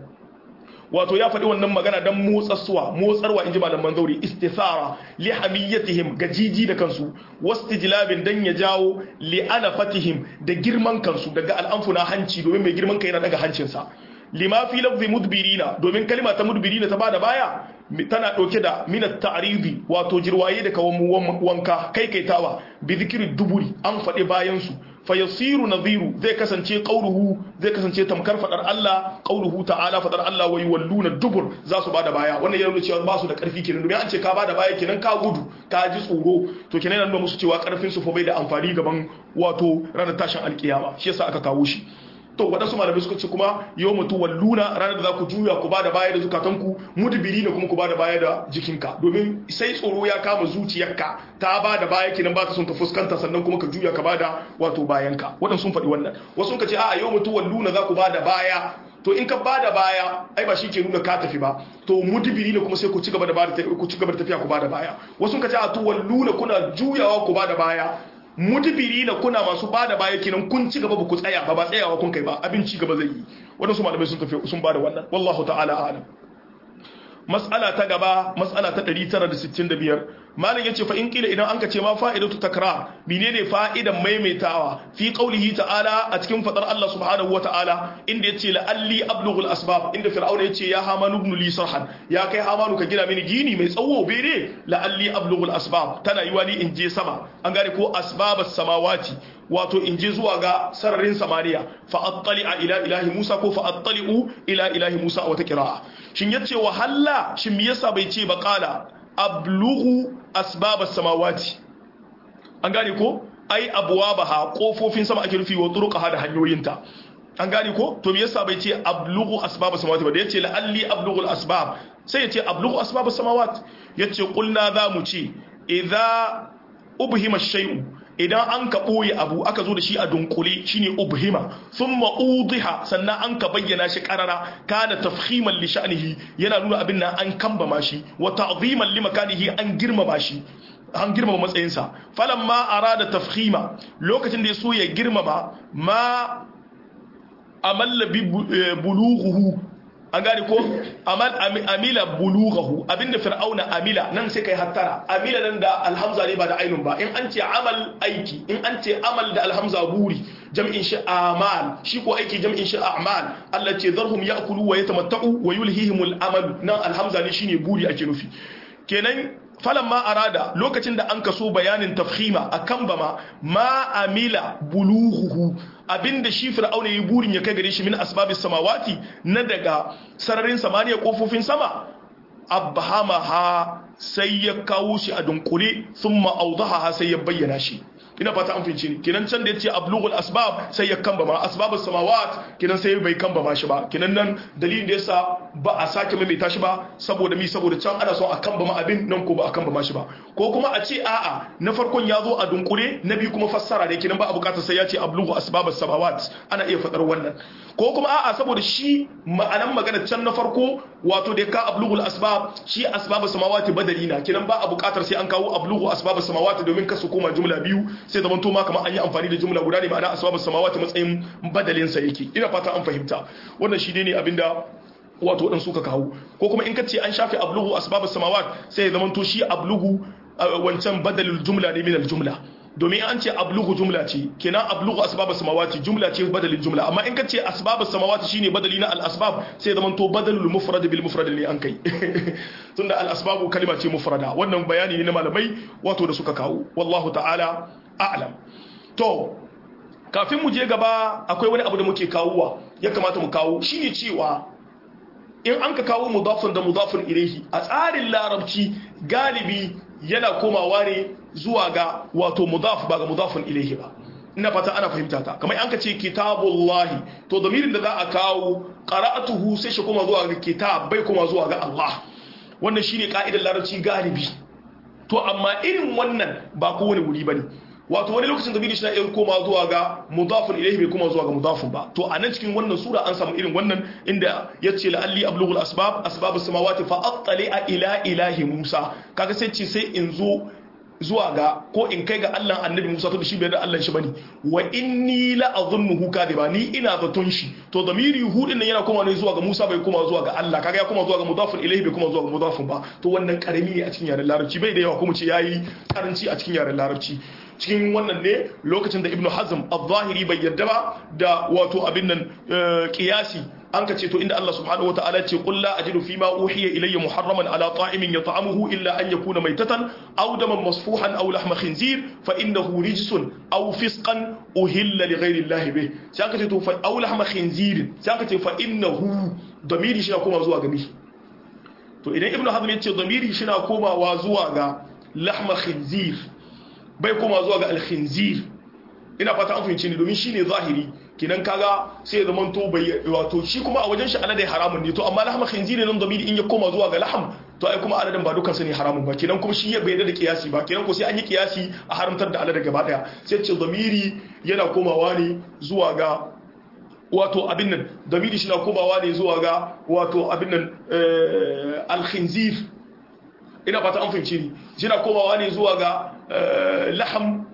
wato ya faɗi wannan magana dan motsarwa motsarwa inji malaman zauri istithara li hamiyatihim gajiji da kansu wastijlabin dan ya jawo li anafatihim da girman kansu daga al'amfuna hanci domin mai girman kai yana daga hancinsa lima fi lafzi mudbirina domin kalma ta mudbirina ta bada baya tana dauke da minat ta'ridi wato jirwaye da kawan wanka kai kaitawa bi zikri duburi an faɗi bayan su fayasiru nadhiru zai kasance qauluhu zai kasance tamkar fadar Allah qauluhu ta'ala fadar Allah wa yuwalluna dubur za su bada baya wannan yana nuna cewa ba su da karfi kenan domin an ce ka bada baya kenan ka gudu ka ji tsoro to kenan yana nuna musu cewa karfin su fa bai da amfani gaban wato ranar tashin alkiyama shi yasa aka kawo shi to waɗansu malamai suka ce kuma yau mutu walluna ranar da za ku juya ku ba da baya da zukatanku mudbiri ne kuma ku ba da baya da jikinka domin sai tsoro ya kama zuciyarka ta ba da baya kinan ba ta son ta fuskanta sannan kuma ka juya ka ba da wato bayanka waɗansu sun faɗi wannan wasu sun ka ce a yau mutu walluna za ku ba da baya to in ka bada baya ai ba shi ke nuna ka tafi ba to mudbiri ne kuma sai ku ci gaba da bada ku ci gaba da tafiya ku bada baya wasu ka ce a to walluna kuna juyawa ku bada baya mudbiri na kuna masu bada baya kenan kun ci gaba ba ku tsaya ba ba tsayawa kun kai ba abin ci gaba zai yi wadansu malamai sun tafi sun bada wannan wallahu ta'ala a'lam mas'ala ta gaba mas'ala ta 965 malam yace fa in kila idan anka ce ma fa'idatu takrar menene fa'idan maimaitawa fi qaulihi ta'ala a cikin fadar Allah subhanahu wa ta'ala inda yace la'alli ablughu al-asbab inda fir'auna yace ya haman ibn li sarhan ya kai hamanu ka gina mini gini mai tsawo bere la'alli ablughu al-asbab tana yiwa ni in je sama an gane ko asbabas samawati wato in je zuwa ga sararin samaniya fa attali'a ila ilahi Musa ko fa attali'u ila ilahi Musa a wata qira'a shin yace wa halla shin me yasa bai ce ba qala ablughu asbabas samawati an gane ko ai abwabaha kofofin sama ake rufi wa turuqaha da hanyoyinta an gane ko to me yasa bai ce ablughu asbabas samawati ba da yace la'alli ablughu al-asbab sai yace ablughu asbabas samawati yace qulna za mu ce idza ubhima shay'u idan an ka ɓoye abu aka zo da shi a dunkule shine ubhima thumma udiha sannan an ka bayyana shi karara kana tafhiman li sha'nihi yana nuna abin nan an kambama shi wa ta'ziman li makanihi an girmama shi an girmama matsayinsa falamma arada tafhima lokacin da ya so ya girmama ma amalla bi bulughuhu an gane ko amila bulughahu abinda fir'auna amila nan sai kai hattara amila nan da alhamza ne ba da ainun ba in an ce amal aiki in an ce amal da alhamza buri jam'in shi amal shi ko aiki jam'in shi a'mal Allah ce zarhum ya'kulu wa yatamatta'u wa yulhihimul amal nan alhamza ne shine buri ake nufi kenan ma arada lokacin da an kaso bayanin tafhima akan bama ma amila bulughuhu abinda shi fir'auna yi burin ya kai gare shi min asbabis samawati na daga sararin samaniya kofofin sama abhamaha sai ya kawo shi a dunkule thumma awdaha sai ya bayyana shi ina fata an fince ni kinan can da yace ablughul asbab sai ya kamba ma asbabus samawat kinan sai bai kamba ma shi ba kinan nan dalilin da yasa ba a sake maimaita shi ba saboda mi saboda can ana son a kamba ma abin nan ko ba a kamba ma shi ba ko kuma a ce a'a na farkon ya zo a dunkule na biyu kuma fassara da kinan ba a bukatar sai ya ce ablughu asbabus samawat ana iya fadar wannan ko kuma a'a saboda shi ma'anan magana can na farko wato da ka ablughul asbab shi asbabus samawati badali na kinan ba a bukatar sai an kawo ablughu asbabus samawati domin kasu koma jumla biyu sai zaman to ma kamar an yi amfani da jumla guda ne ma'ana asbabus samawati matsayin badalin sa yake ina fata an fahimta wannan shi ne abinda wato waɗansu ka kawo ko kuma in ka ce an shafe ablugu asbabus samawat sai ya zama to shi ablugu wancan badalul jumla ne min jumla domin an ce ablugu jumla ce kenan ablugu asbabus samawati jumla ce badalin jumla amma in ka ce asbabus samawati shine badali na al asbab sai ya zama to badalul mufrad bil mufrad ne an kai tunda al asbabu kalima ce mufrada wannan bayani ne na malamai wato da suka kawo wallahu ta'ala a'lam to kafin mu je gaba akwai wani abu da muke kawowa ya kamata mu kawo shine cewa in an ka kawo mudafin da mudafin ilaihi a tsarin larabci galibi yana komawa ne zuwa ga wato mudaf ba ga mudafin ilaihi ba ina fata ana fahimta ta kamar an ka ce kitabullahi to damirin da za a kawo qara'atuhu sai shi koma zuwa ga kitab bai koma zuwa ga Allah wannan shine ka'idar larabci galibi to amma irin wannan ba kowane wuri bane wato wani lokacin da bidi shi na iya koma zuwa ga mudafin ilaihi bai koma zuwa ga mudafin ba to a nan cikin wannan sura an samu irin wannan inda ya ce la'alli ablughul asbab asbabus samawati fa attali ila ilahi musa kaga sai ce sai in zo zuwa ga ko in kai ga Allah annabi Musa to shi bai da Allah shi bane wa inni la azunnuhu kadiba ni ina zaton shi to damiri hudin nan yana koma ne zuwa ga Musa bai koma zuwa ga Allah kaga ya koma zuwa ga mudafin ilayhi bai koma zuwa ga mudafin ba to wannan karami ne a cikin yaren larabci bai da yawa kuma ce yayi karanci a cikin yaren larabci cikin wannan ne lokacin da ibnu hazm al-zahiri bai yarda ba da wato abin nan qiyasi an ka ce to inda Allah subhanahu wataala ce qul la ajidu fi ma uhiya ilayya muharraman ala ta'imin yat'amuhu illa an yakuna maytatan aw daman masfuhan aw lahma khinzir fa innahu rijsun aw fisqan uhilla li ghayri Allah bih sai aka ce to fa aw lahma khinzir sai aka ce fa innahu damiri shi kuma zuwa ga mi to idan ibnu hazm ya ce damiri shi na komawa zuwa ga lahma khinzir bai koma zuwa ga al-khinzir ina fata an fahimci ni domin shine zahiri kinan kaga sai ya zamanto bai wato shi kuma a wajen shi alade haramun ne to amma lahma khinziri nan zamiri in ya koma zuwa ga laham to ai kuma aladen ba dukan su ne haramun ba kinan kuma shi ya bai da kiyasi ba kinan ko sai an yi kiyasi a haramtar da alade gaba daya sai ce zamiri yana komawa ne zuwa ga wato abin nan zamiri shi na komawa ne zuwa ga wato abin nan al-khinzir ina fata an fahimci ni shi na komawa ne zuwa ga laham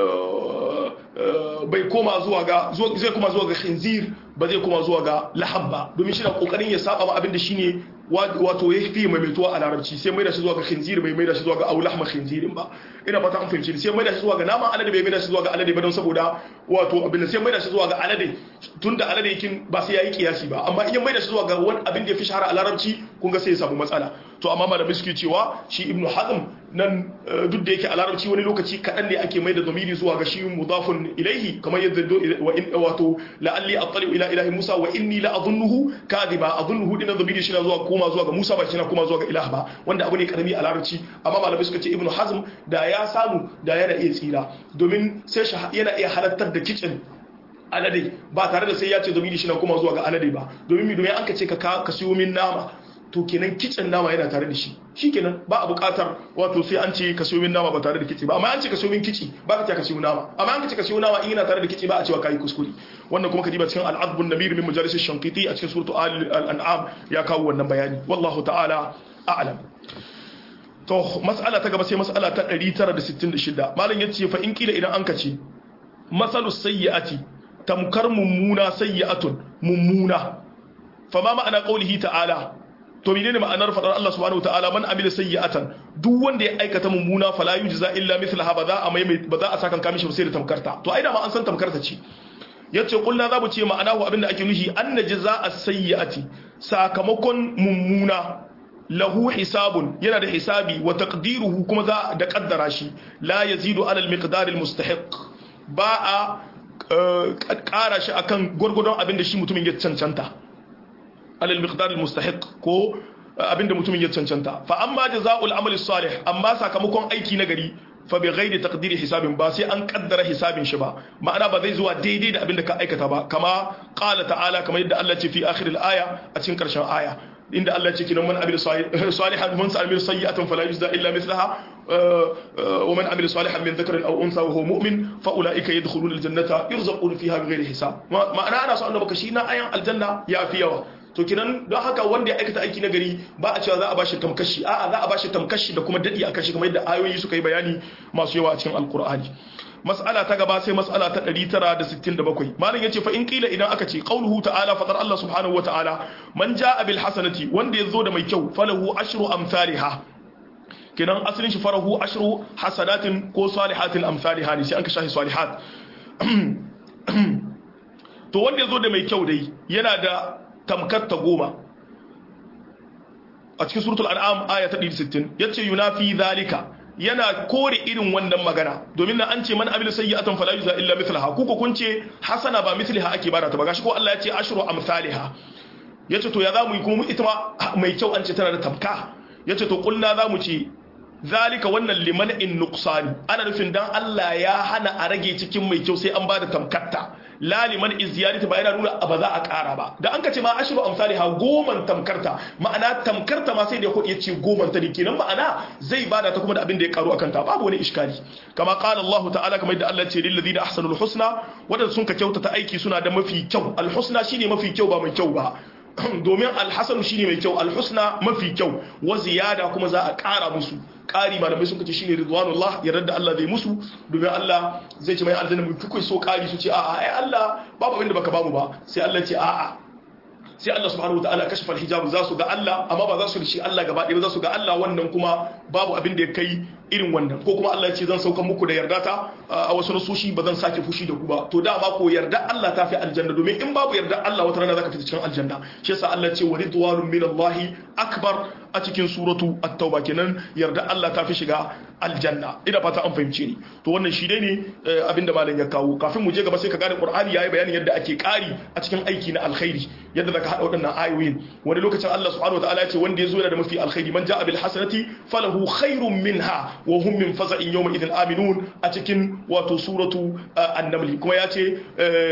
bai koma zuwa ga zai koma zuwa ga khinzir ba zai koma zuwa ga lahab ba domin shi na kokarin ya saba ma abin da shine wato ya fi maimaituwa a larabci sai mai da shi zuwa ga khinzir bai mai da shi zuwa ga au lahma khinzirin ba ina fata an fahimci sai mai da shi zuwa ga naman alade bai mai da shi zuwa ga alade ba don saboda wato abin da sai mai da shi zuwa ga alade tunda alade yakin ba sai yayi kiyasi ba amma in mai da shi zuwa ga wani abin da ya fi shahara a larabci kun ga sai ya samu matsala to amma malamai suke cewa shi ibnu hazm nan duk da yake a larabci wani lokaci kaɗan ne ake mai da zamiri zuwa ga shi mudafun ilaihi kamar yadda wato la'alli attali ila ilahi musa wa inni la adhunnuhu kadiba adhunnuhu dinan zamiri shi na zuwa koma zuwa ga musa ba shi na koma zuwa ga ilah ba wanda abu ne karami a larabci amma malamai suka ce ibnu hazm da ya samu da yana iya tsira domin sai yana iya halartar da kitchen alade ba tare da sai ya ce zamiri shi na koma zuwa ga alade ba domin mi domin an ka ce ka ka siyo min nama to kenan kitchen nama yana tare da shi shikenan ba a buƙatar wato sai an ce ka siyo min nama ba tare da kici ba amma an ce ka siyo min kici ba ka ce ka siyo nama amma an ka ce ka siyo nama in yana tare da kici ba a cewa kai kuskure wannan kuma kadiba cikin al-adbun namir min majalis ash-shanqiti a cikin suratu al-an'am ya kawo wannan bayani wallahu ta'ala a'lam to mas'ala ta gaba sai mas'ala ta 966 malam yace fa in kila idan an ka ce masalus sayyi'ati tamkar mummuna sayyi'atun mummuna fama ma'ana qaulihi ta'ala to menene ma'anar fadar Allah subhanahu wataala man amila sayyi'atan duk wanda ya aikata mummuna fala yujza illa mithlaha ba za a mai ba za a saka kamishi sai da tamkarta to ai da ma an san tamkarta ce yace kullu za mu ce ma'anahu abinda ake nufi anna jazaa sayyi'ati sakamakon mummuna lahu hisabun yana da hisabi wa taqdiruhu kuma za da kaddara shi la yazidu ala al-miqdar al-mustahiq ba a kara shi akan gurgudun abinda shi mutumin ya cancanta alal miqdar mustahiq ko abinda mutumin ya cancanta fa amma jazaa'ul amali salih amma sakamakon aiki na gari fa bi ghairi taqdiri hisabin ba sai an kaddara hisabin shi ba ma'ana ba zai zuwa daidai da abinda ka aikata ba kama qala ta'ala kamar yadda Allah ce fi akhiril aya a cikin karshen aya inda Allah ce kinan man amil salihan man sa'amil sayyi'atan fala yujza illa mithlaha wa man amil salihan min dhakarin aw unsa wa huwa mu'min fa ulaika yadkhuluna aljannata yurzaquna fiha bighairi hisab ma'ana ana so annabaka shi na ayan aljanna ya fi yawa to kinan don haka wanda ya aikata aiki na gari ba a cewa za a bashi tamkashi a'a za a bashi tamkashi da kuma dadi akan shi kamar yadda ayoyi suka yi bayani masu yawa a cikin alkur'ani mas'ala ta gaba sai mas'ala ta 967 malam yace fa in qila idan aka ce qauluhu ta'ala fadar Allah subhanahu wa ta'ala man jaa bil hasanati wanda yazo da mai kyau falahu ashru amsalha kenan asalin shi farahu ashru hasanatin ko salihatin amsalha ne sai an ka shahi salihat to wanda yazo da mai kyau dai yana da tamkar ta goma a cikin suratul an'am aya ta 160 yace yunafi zalika yana kore irin wannan magana domin nan an ce man amila sayyi'atan fala yuzza illa mithlaha ku ko kun ce hasana ba mithliha ake bada ta ba gashi ko Allah ya ce ashru amsalha yace to ya zamu yi kuma ita ma mai kyau an ce tana da tamka yace to kulna zamu ce zalika wannan liman in nuqsani ana nufin dan Allah ya hana a rage cikin mai kyau sai an bada tamkatta la liman izyadati ba yana nuna ba za a ƙara ba da an ka ce ma ashru amsali ha goman tamkarta ma'ana tamkarta ma sai da ya ce goman ta kenan ma'ana zai bada ta kuma da abin da ya karu akan ta babu wani iskali kama qala Allah ta'ala kamar da Allah ce lil ladina ahsanul husna wadanda sun ka kyautata aiki suna da mafi kyau al husna shine mafi kyau ba mai kyau ba domin alhassanu shine mai kyau alhusna mafi kyau wa ziyada kuma za a ƙara musu ƙari malamai sun kace shine ridwanullah yarda da Allah zai musu domin Allah zai ce mai aljanna mu kukai so ƙari su ce a'a ai Allah babu abin da baka bamu ba sai Allah ce a'a sai Allah subhanahu wataala kashafa alhijab za su ga Allah amma ba za su rishi Allah gaba ɗaya ba za su ga Allah wannan kuma babu abin da ya kai irin wannan ko kuma Allah ya ce zan sauka muku da yarda ta a wasu nasoshi ba zan sake fushi da ku ba to dama ko yarda Allah ta fi aljanna domin in babu yarda Allah wata rana zaka fita cikin aljanna shi yasa Allah ya ce waridwanun minallahi akbar a cikin suratu at-tauba kenan yarda Allah ta fi shiga aljanna ina fata an fahimce ni to wannan shi dai ne abinda malam ya kawo kafin mu je gaba sai ka gane Qur'ani yayi bayanin yadda ake kari a cikin aiki na alkhairi yadda zaka hada waɗannan ayoyin wani lokacin Allah subhanahu wataala ya ce wanda yazo yana da mafi alkhairi man ja'a bil hasanati falahu khairun minha wa hum min faza'in yawma idhin aminun a cikin wato suratu an-naml kuma ya ce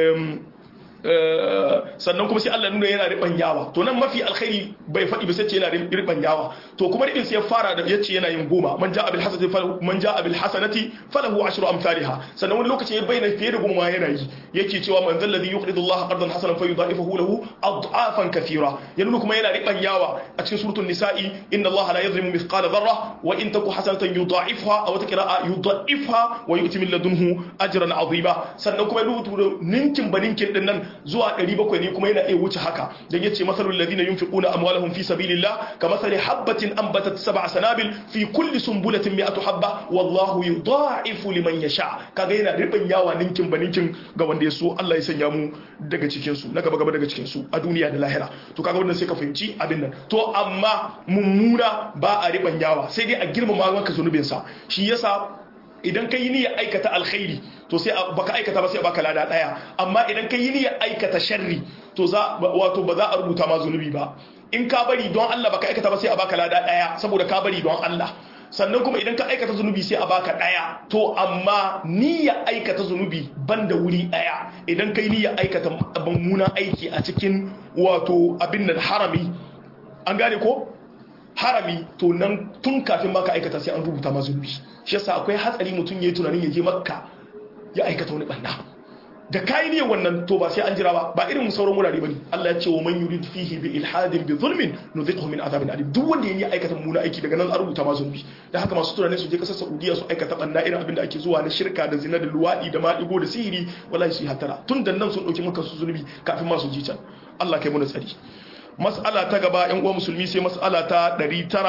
sannan kuma sai Allah nuna yana riban yawa to nan mafi alkhairi bai faɗi ba sai ce yana riban yawa to kuma ribin sai ya fara da yace yana yin goma man ja'a bil hasanati falahu man ja'a bil hasanati falahu ashru amsalha sannan wani lokaci ya bayyana fiye da goma yana yi yake cewa man zal ladhi yuqridu Allah qardan hasanan fayudha'ifahu lahu ad'afan kathira ya nuna kuma yana riban yawa a cikin suratul nisa'i inna Allah la yadhlimu mithqala dharra wa in taku hasanatan yudha'ifha aw taqra'a yudha'ifha wa yu'ti min ladunhu ajran 'azima sannan kuma rubutu ninkin baninkin din nan zuwa 700 ne kuma yana iya wuce haka dan yace masalul ladina yunfiquna amwalahum fi sabilillah kamathali habatin anbatat sab'a sanabil fi kulli sunbulatin mi'atu habba wallahu yudha'ifu liman yasha kaga yana riban yawa ninkin baninkin ga wanda ya so Allah ya sanya mu daga cikin su na gaba gaba daga cikin su a duniya da lahira to kaga wannan sai ka fahimci abin nan to amma mummuna ba a riban yawa sai dai a girmama maka zunubin sa shi yasa idan ka yi niyyar aikata alkhairi to sai baka aikata ba sai baka lada daya amma idan ka yi niyyar aikata sharri to za wato ba za a rubuta ma zunubi ba in ka bari don Allah baka aikata ba sai a baka lada daya saboda ka bari don Allah sannan kuma idan ka aikata zunubi sai a baka daya to amma niyya aikata zunubi banda wuri daya idan kai niyya aikata mummunan aiki a cikin wato abin nan harami an gane ko harami to nan tun kafin maka aikata sai an rubuta ma zunubi shi yasa akwai hatsari mutum yayi tunanin ya je makka ya aikata wani banda da kai ne wannan to ba sai an jira ba ba irin sauran wurare bane Allah ya ce wa man yurid fihi bi ilhadin bi zulmin nudhiquhu min adhabin alim duk wanda yayi aikata muna aiki daga nan an rubuta ma zunubi da haka masu tunani su je kasar Saudiya su aikata banda irin abin da ake zuwa na shirka da zina da luwadi da maɗigo da sihiri wallahi su yi hatara tun da nan sun dauki maka su zunubi kafin ma su ji can Allah kai mu tsari mas'ala ta gaba yan uwa musulmi sai mas'ala ta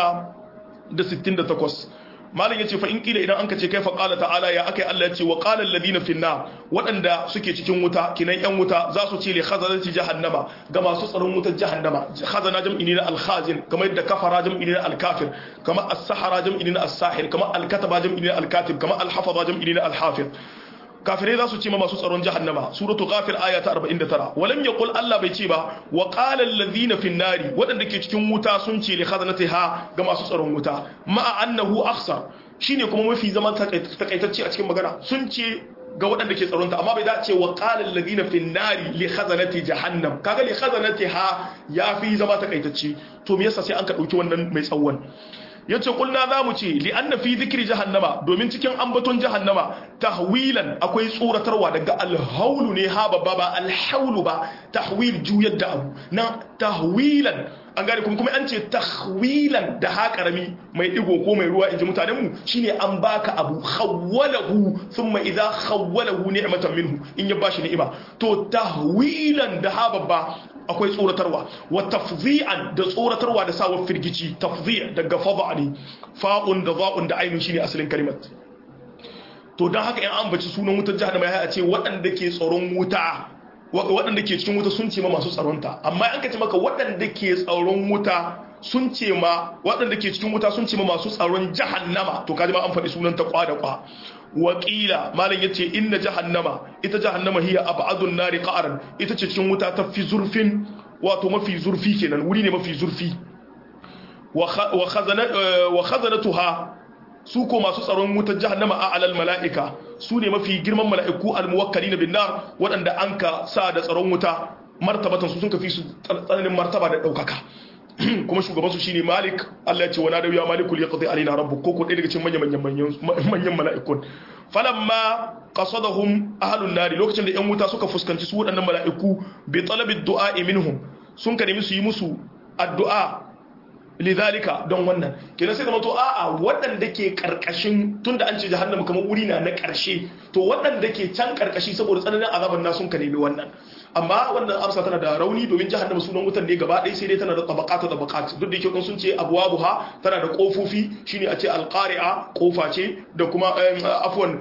968 malam yace fa in kila idan anka ce kai fa qala ta'ala ya akai Allah yace wa qala alladhina fi nar wadanda suke cikin wuta kinan yan wuta za su ce li khazanati jahannama ga masu tsaron wutar jahannama khazana jam'i ne na al-khazin kamar yadda kafara jam'i ne na al-kafir kamar as-sahara jam'i ne na as-sahir kamar al-kataba jam'i ne na al-katib kamar al-hafaza jam'i ne na al-hafiz kafirai za su ce ma masu tsaron jahannama suratu ghafir aya ta 49 walam yaqul Allah bai ce ba wa qala allazina fin nari wadanda ke cikin wuta sun ce li khazanatiha ga masu tsaron wuta ma'a annahu akhsar shine kuma mafi zaman takaitacce a cikin magana sun ce ga waɗanda ke tsaronta amma bai dace wa qala allazina fin nari li khazanati jahannam kaga li khazanatiha yafi zama takaitacce to me yasa sai an ka dauki wannan mai tsawon yace kulna zamu ce li anna fi dhikri jahannama domin cikin ambaton jahannama tahwilan akwai tsoratarwa daga alhaulu ne ha babba ba alhaulu ba tahwil juyar da abu na tahwilan an gane kuma kuma an ce tahwilan da ha karami mai digo ko mai ruwa inji mutanen mu shine an baka abu khawwalahu thumma idha khawwalahu ni'matan minhu in ya bashi ni'ima to tahwilan da ha babba akwai tsoratarwa wa tafzi'an da tsoratarwa da sawa firgici tafzi' daga fadha ne fa'un da za'un da ainun shine asalin kalimat to dan haka in an baci sunan wutar jahannama ya a ce waɗanda ke tsaron wuta waɗanda ke cikin wuta sun ce ma masu tsaronta amma an ka ce maka waɗanda ke tsaron wuta sun ce ma waɗanda ke cikin wuta sun ce ma masu tsaron jahannama to kaji ma an faɗi sunan ta kwa da kwa wakila malam yace inna jahannama ita jahannama hiya ab'adun nari qa'ran ita ce cikin wuta ta fi zurfin wato mafi zurfi kenan wuri ne mafi zurfi wa khazana wa khazanatuha su ko masu tsaron wutar jahannama a alal mala'ika su ne mafi girman mala'iku almuwakkali na binnar waɗanda an ka sa da tsaron wuta martabatan su sun kafi su tsananin martaba da ɗaukaka kuma shugaban su shine malik Allah ya ce wa nadawu ya maliku li yaqdi alaina rabbuk ko ko ɗaya daga cikin manyan manyan manyan mala'ikun falamma qasadahum ahlun nari lokacin da yan wuta suka fuskanci su waɗannan mala'iku bi talabi du'a minhum sun ka nemi su yi musu addu'a lidhalika don wannan kenan sai zama to a'a waɗanda ke karkashin tunda an ce jahannama kamar wuri na na karshe to waɗanda ke can karkashi saboda tsananin azaban na sun ka nemi wannan amma wannan amsa tana da rauni domin jahannama sunan wutan ne gaba ɗaya sai dai tana da tabaqata tabaqat duk da yake sun ce abwabuha tana da kofofi shine a ce alqari'a kofa ce da kuma afwan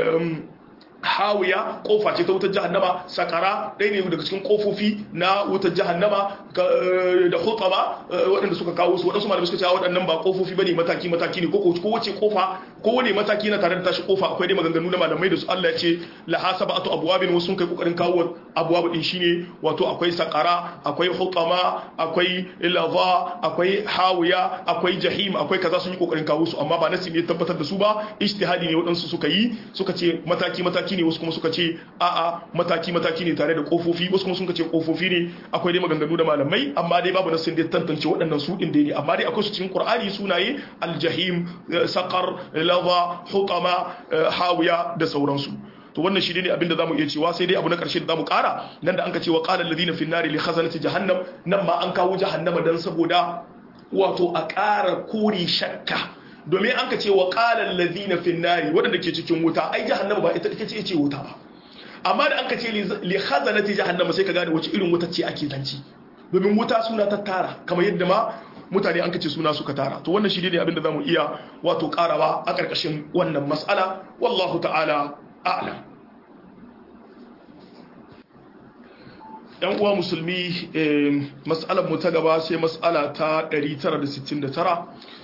hawiya kofa ce ta wutar jahannama sakara ɗaya ne daga cikin kofofi na wutar jahannama da hutama waɗanda suka kawo su waɗansu malamai suka ce waɗannan ba kofofi bane mataki mataki ne ko wace kofa ko wani mataki na tare da tashi kofa akwai dai maganganu na malamai da su Allah ya ce la hasaba atu abwabin wasu kai kokarin kawo abwab din shine wato akwai sakara akwai hutama akwai lava akwai hawiya akwai jahim akwai kaza sun yi kokarin kawo su amma ba nasi ne tabbatar da su ba ijtihadi ne waɗansu suka yi suka ce mataki mataki ne wasu kuma suka ce a'a mataki mataki ne tare da kofofi wasu kuma suka ce kofofi ne akwai dai maganganu da malamai amma dai babu nasin da tantance waɗannan su din dai ne amma dai akwai su cikin qur'ani sunaye aljahim saqar lava hutama hawiya da sauransu to wannan shi ne abinda zamu iya cewa sai dai abu na karshe da zamu kara nan da anka ce wa qala alladhina fi nari li khazanati jahannam nan ma an kawo jahannama dan saboda wato a ƙara kore shakka domin an ka ce wa ƙalar lazina finnari waɗanda ke cikin wuta ai jahannama ba ita ce ce wuta ba amma da an ka ce li khazanati jahannama sai ka gane wace irin wuta ce ake zanci domin wuta suna ta tara kamar yadda ma mutane an ka ce suna suka tara to wannan shi ne abinda zamu iya wato karawa a ƙarƙashin wannan mas'ala wallahu ta'ala a'lam yan uwa musulmi mas'alar mu ta gaba sai mas'ala ta 969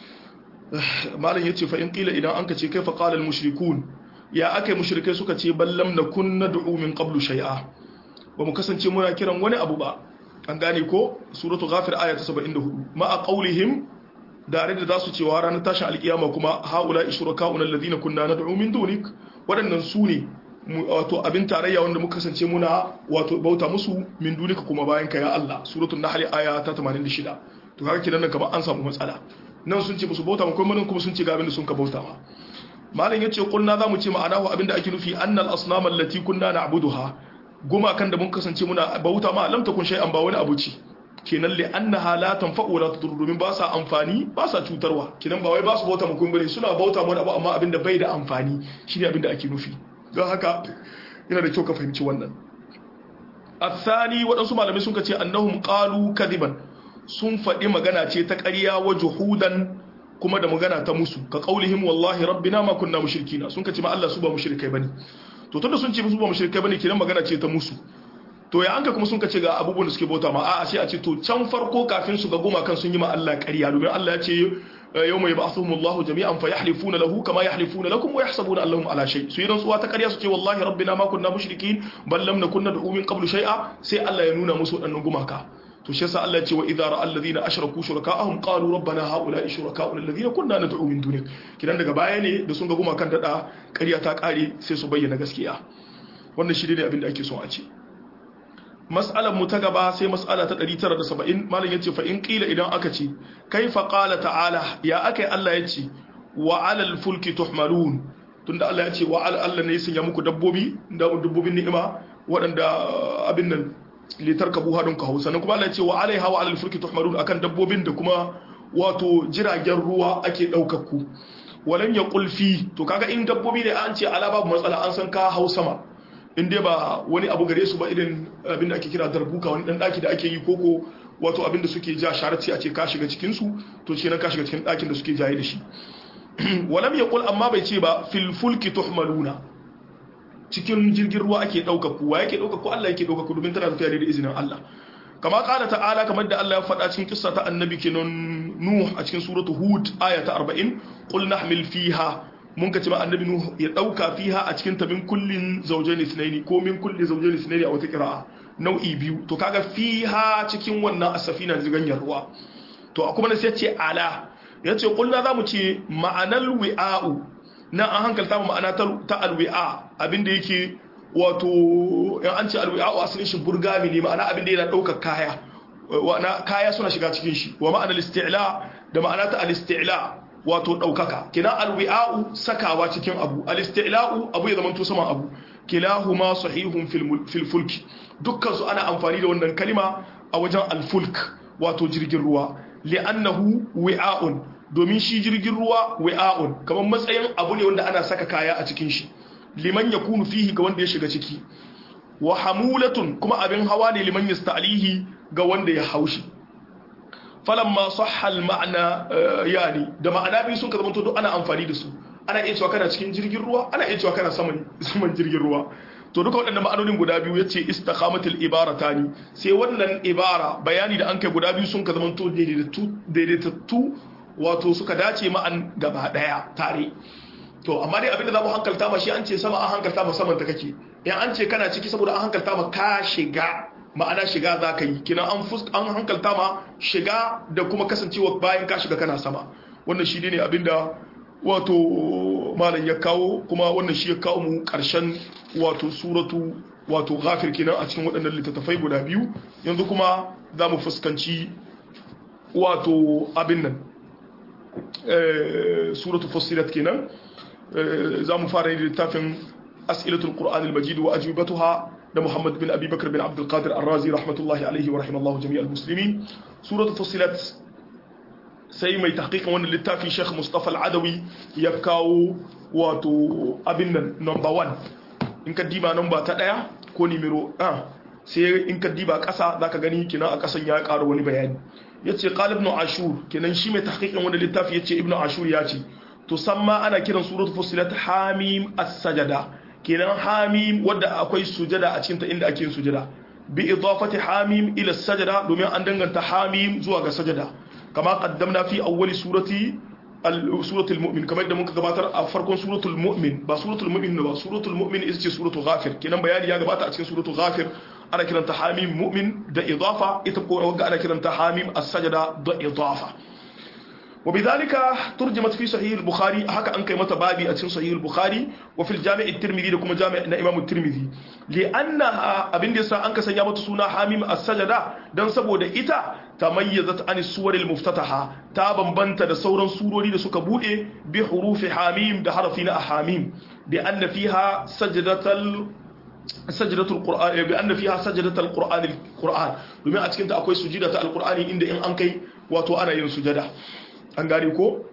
malam yace fa in qila idan anka ce kaifa qala al mushrikun ya akai mushrikai suka ce ballam nakun nad'u min qablu shay'a ba mu kasance muna kiran wani abu ba an gane ko suratu ghafir aya ta 74 ma a qaulihim dare da zasu cewa ranar tashin alkiyama kuma haula ishraka'una alladhina kunna nad'u min dunik wadannan su ne wato abin tarayya wanda muka kasance muna wato bauta musu min dunika kuma bayan ka ya Allah suratul nahl aya ta 86 to kaga kidan kamar an samu matsala nan sun ce musu bauta kuma kuma sun ce ga abin da sun ka bauta ma malam yace kunna zamu ce ma'anahu abin da ake nufi annal asnam allati kunna na'buduha goma kan da mun kasance muna bauta ma lam takun shay'an ba wani abu ce kenan li annaha la tanfa'u wa la tadur domin ba sa amfani ba sa cutarwa kenan ba wai ba su bauta mu kun bane suna bauta mu abu amma abin da bai da amfani shine abin da ake nufi don haka yana da kyau ka fahimci wannan athani waɗansu malamai sun ce annahum qalu kadiban sun faɗi magana ce ta ƙarya wa juhudan kuma da magana ta musu ka qaulihim wallahi rabbina ma kunna mushrikina sun ce ma Allah su ba mushrikai bane to tunda sun ce musu ba mushrikai bane kiran magana ce ta musu to ya anka kuma sun ce ga abubuwan da suke bauta ma a'a sai a ce to can farko kafin su ga goma kan sun yi ma Allah ƙarya domin Allah ya ce yawma yab'athuhum Allahu jami'an fayahlifuna lahu kama yahlifuna lakum wa yahsabuna annahum ala shay su idan tsuwa ta ƙarya su ce wallahi rabbina ma kunna mushrikin bal lam nakun nad'u min qablu shay'a sai Allah ya nuna musu wadannan gumaka to shi yasa Allah ya ce wa idza ra'a alladhina ashraku shuraka'ahum qalu rabbana ha'ula'i shuraka'una alladhina kunna nad'u min dunik kidan daga baya ne da sun ga gumakan dada ƙarya ta ƙare sai su bayyana gaskiya wannan shi ne abin da ake son a ce mas'alar mu ta gaba sai mas'ala ta 970 malam yace fa in qila idan aka ce kaifa qala ta'ala ya akai Allah yace wa 'alal fulki tuhmalun tunda Allah yace wa 'ala Allah ne ya sanya muku dabbobi da dabbobin ni'ima waɗanda abin nan litarkabu hadun ka hausa kuma Allah ya ce wa alaiha wa alal fulki tuhmarun akan dabbobin da kuma wato jiragen ruwa ake daukar ku walam yaqul fi to kaga in dabbobi ne an ce ala babu matsala an san ka hau sama in dai ba wani abu gare su ba irin abin da ake kira darbuka wani dan daki da ake yi koko wato abin da suke ja sharati a ce ka shiga cikin su to ce nan ka shiga cikin dakin da suke jaye da shi walam yaqul amma bai ce ba fil fulki tuhmaluna cikin jirgin ruwa ake dauka ku wa yake dauka ku Allah yake dauka ku domin tana tafiya da izinin Allah kama kala ta'ala kamar da Allah ya faɗa cikin kissa ta annabi kenan Nuh a cikin suratu Hud aya ta 40 qul nahmil fiha mun ka ce ma annabi Nuh ya dauka fiha a cikin tabin kullin zawjayn ithnaini ko min kulli zawjayn ithnaini a wata qira'a nau'i biyu to kaga fiha cikin wannan asafina ziganyar ruwa to kuma ne sai ce ala yace kulna zamu ce ma'anal wi'a'u na an hankalta mu ma'ana ta alwi'a abinda yake wato in an ce alwi'a a asalin shi burgami ne ma'ana abinda yana ɗaukar kaya wana kaya suna shiga cikin shi wa ma'ana al-isti'la da ma'ana ta al-isti'la wato ɗaukaka kina alwi'a'u sakawa cikin abu al-isti'la'u abu ya zamanto saman abu kilahuma sahihun fil fulki dukkan su ana amfani da wannan kalima a wajen al-fulk wato jirgin ruwa li'annahu wi'a'un domin shi jirgin ruwa wi'a'un kamar matsayin abu ne wanda ana saka kaya a cikin shi liman ya kunu fihi ga wanda ya shiga ciki wa hamulatun kuma abin hawa ne liman ya sta'alihi ga wanda ya haushi falamma sahhal ma'ana yani da ma'ana biyu sun ka zama duk ana amfani da su ana iya cewa kana cikin jirgin ruwa ana iya cewa kana saman saman jirgin ruwa to duka waɗannan ma'anonin guda biyu yace istiqamatul ibaratani sai wannan ibara bayani da an kai guda biyu sun ka zama to daidaitattu wato suka dace ma'an gaba daya tare to amma dai abinda za mu hankalta ma shi an ce sama an hankalta ma saman ta kake in an ce kana ciki saboda an hankalta ma ka shiga ma'ana shiga za ka yi kina an an hankalta ma shiga da kuma kasancewa bayan ka shiga kana sama wannan shi ne abinda wato malam ya kawo kuma wannan shi ya kawo mu karshen wato suratu wato ghafir kenan a cikin waɗannan littattafai guda biyu yanzu kuma za mu fuskanci wato abin nan suratu fussilat kenan za mu fara yin littafin as'ilatul qur'an al-majid wa ajwibatuha da Muhammad bin Abi Bakr bin Abdul Qadir Ar-Razi rahmatullahi alaihi wa rahimallahu jami'al muslimin suratu fussilat sai mai tahqiqin wannan littafi Sheikh Mustafa Al-Adawi ya kawo wato abin nan number 1 in ka diba number ta daya ko numero 1 sai in ka diba kasa zaka gani kina a kasan ya ƙara wani bayani yace qala ibn ashur kenan shi mai tahqiqin wannan littafi yace ibn ashur ya ce to samma ana kiran suratul fusilat hamim as-sajada kenan hamim wadda akwai sujada a cikin ta inda ake sujada bi idafati hamim ila as-sajada domin an danganta hamim zuwa ga sajada kama qaddamna fi awwali surati suratul mu'min kamar da muka gabatar a farkon suratul mu'min ba suratul mu'min ba suratul mu'min ita ce suratul ghafir kenan bayani ya gabata a cikin suratul ghafir ana kiranta hamim mu'min da idafa ita ko wanda ana kiranta hamim as-sajda da idafa وبذلك ترجمت في صحيح البخاري هكا أنك متبابي أتين صحيح البخاري وفي الجامع الترمذي لكم جامع إمام الترمذي لأنها أبن ديسا أنك سيامة سونا حاميم السجدة دان سبو دا إتا تميزت عن السور المفتتحة تابا بنت دا سورا سورولي دا سكبوئي بحروف حاميم دا حرفين أحاميم بأن فيها سجدة ال... سجدة القرآن بأن فيها سجدة القرآن القرآن لما أتكنت أكوي سجدة القرآن إن إن أنكي واتو أنا ين سجدة an gane ko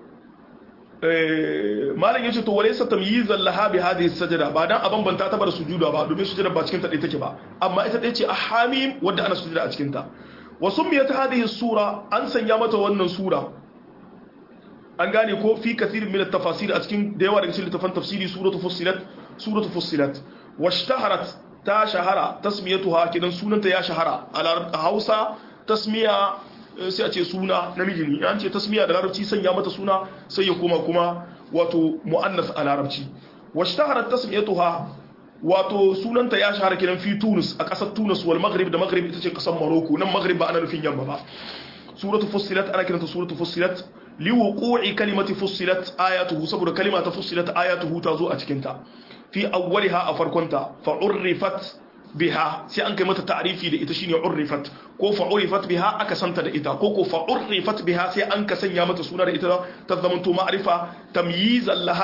malam yace to walaysa tamyizan laha bi hadhihi sajada ba dan aban banta ta bar sujuda ba domin sujada ba cikin ta dai take ba amma ita dai ce ahamim wanda ana sujuda a cikin ta wa summiyat hadhihi sura an sanya mata wannan sura an gane ko fi kathirin min at-tafasir a cikin da yawa daga cikin littafan tafsiri suratu fussilat suratu fussilat washtaharat ta shahara tasmiyatuha kidan sunanta ya shahara a Hausa tasmiya sai a ce suna namiji ne an ce tasmiya da larabci sanya mata suna sai ya koma kuma wato mu'annas a larabci washtaharat tasmiyatuha wato sunanta ya shahara kiran fi Tunis a kasar Tunis wal Maghrib da Maghrib ita ce kasar Morocco nan Maghrib ba ana nufin yamma ba suratu fussilat ana kiranta suratu fussilat li wuqu'i kalimati fussilat ayatuhu saboda kalima ta fussilat ayatuhu ta zo a cikin ta fi awwaliha a farkonta fa urrifat biha sai an kai mata ta'rifi da ita shine urrifat ko fa urrifat biha aka santa da ita ko ko fa urrifat biha sai an ka sanya mata suna da ita ta zamanto ma'rifa tamyizan laha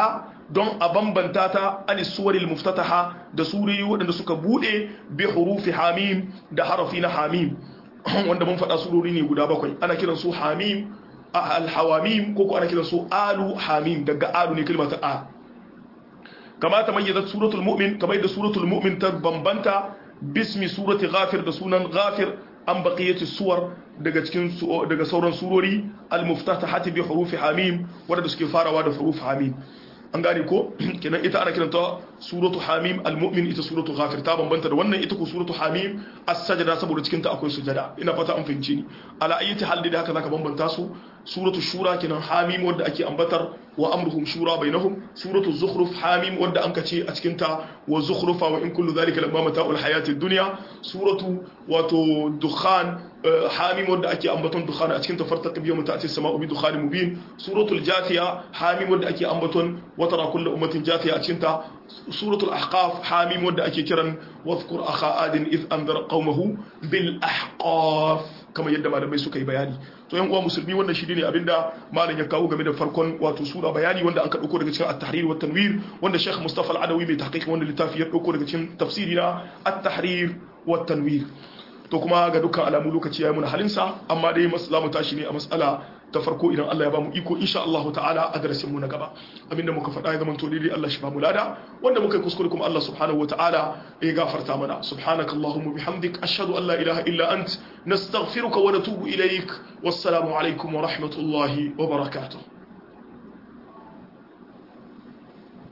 don a bambanta ta an suwaril muftataha da suriyoyi waɗanda suka bude bi hurufi hamim da harafi na hamim wanda mun faɗa surori ne guda bakwai ana kiran su hamim al-hawamim ko ko ana kiran su alu hamim daga alu ne kalmar ta a kama ta mayyazat suratul mu'min kamar da suratul mu'min ta bambanta bismi surati ghafir da sunan ghafir an baqiyati suwar daga cikin daga sauran surori al-muftatahati bi hurufi hamim wanda suke farawa da hurufi hamim an gane ko kenan ita ana kiranta suratu hamim al-mu'min ita suratu ghafir ta bambanta da wannan ita ko suratu hamim as-sajda saboda cikin ta akwai sujada ina fata an fahimci ni ala ayyati hal da haka zaka bambanta su suratu shura kenan hamim wanda ake ambatar wa amruhum shura bainahum suratu zukhruf hamim wanda an kace a cikin ta wa zukhrufa wa in kullu dhalika lamma mata'ul hayati dunya suratu wato dukhan hamim wanda ake ambaton dukhan a cikin ta fartaq bi yawm ta'ti as-sama'u bi dukhan mubin suratul jathiya hamim wanda ake ambaton wa tara kullu ummatin jathiya a cikin ta suratul ahqaf hamim wanda ake kiran wadhkur akha adin id anzara qaumahu bil ahqaf kamar yadda malamai suka yi bayani to yan uwa musulmi wannan shi ne abinda malam ya kawo game da farkon wato sura bayani wanda an ka dauko daga cikin at-tahrir wa tanwir wanda Sheikh Mustafa Al-Adawi mai tahqiq wanda littafi ya dauko daga cikin tafsiri na at-tahrir wa tanwir to kuma ga dukkan alamu lokaci yayi muna halinsa amma dai za mu tashi ne a mas'ala ta farko idan Allah ya bamu iko insha Allah ta'ala a darasin mu na gaba abinda muka faɗa ya zaman to dai Allah shi bamu lada wanda muka yi kuskure kuma Allah subhanahu wata'ala ya gafarta mana subhanakallahumma bihamdik ashhadu an la ilaha illa ant nastaghfiruka wa natubu ilaik wassalamu alaikum wa rahmatullahi wa barakatuh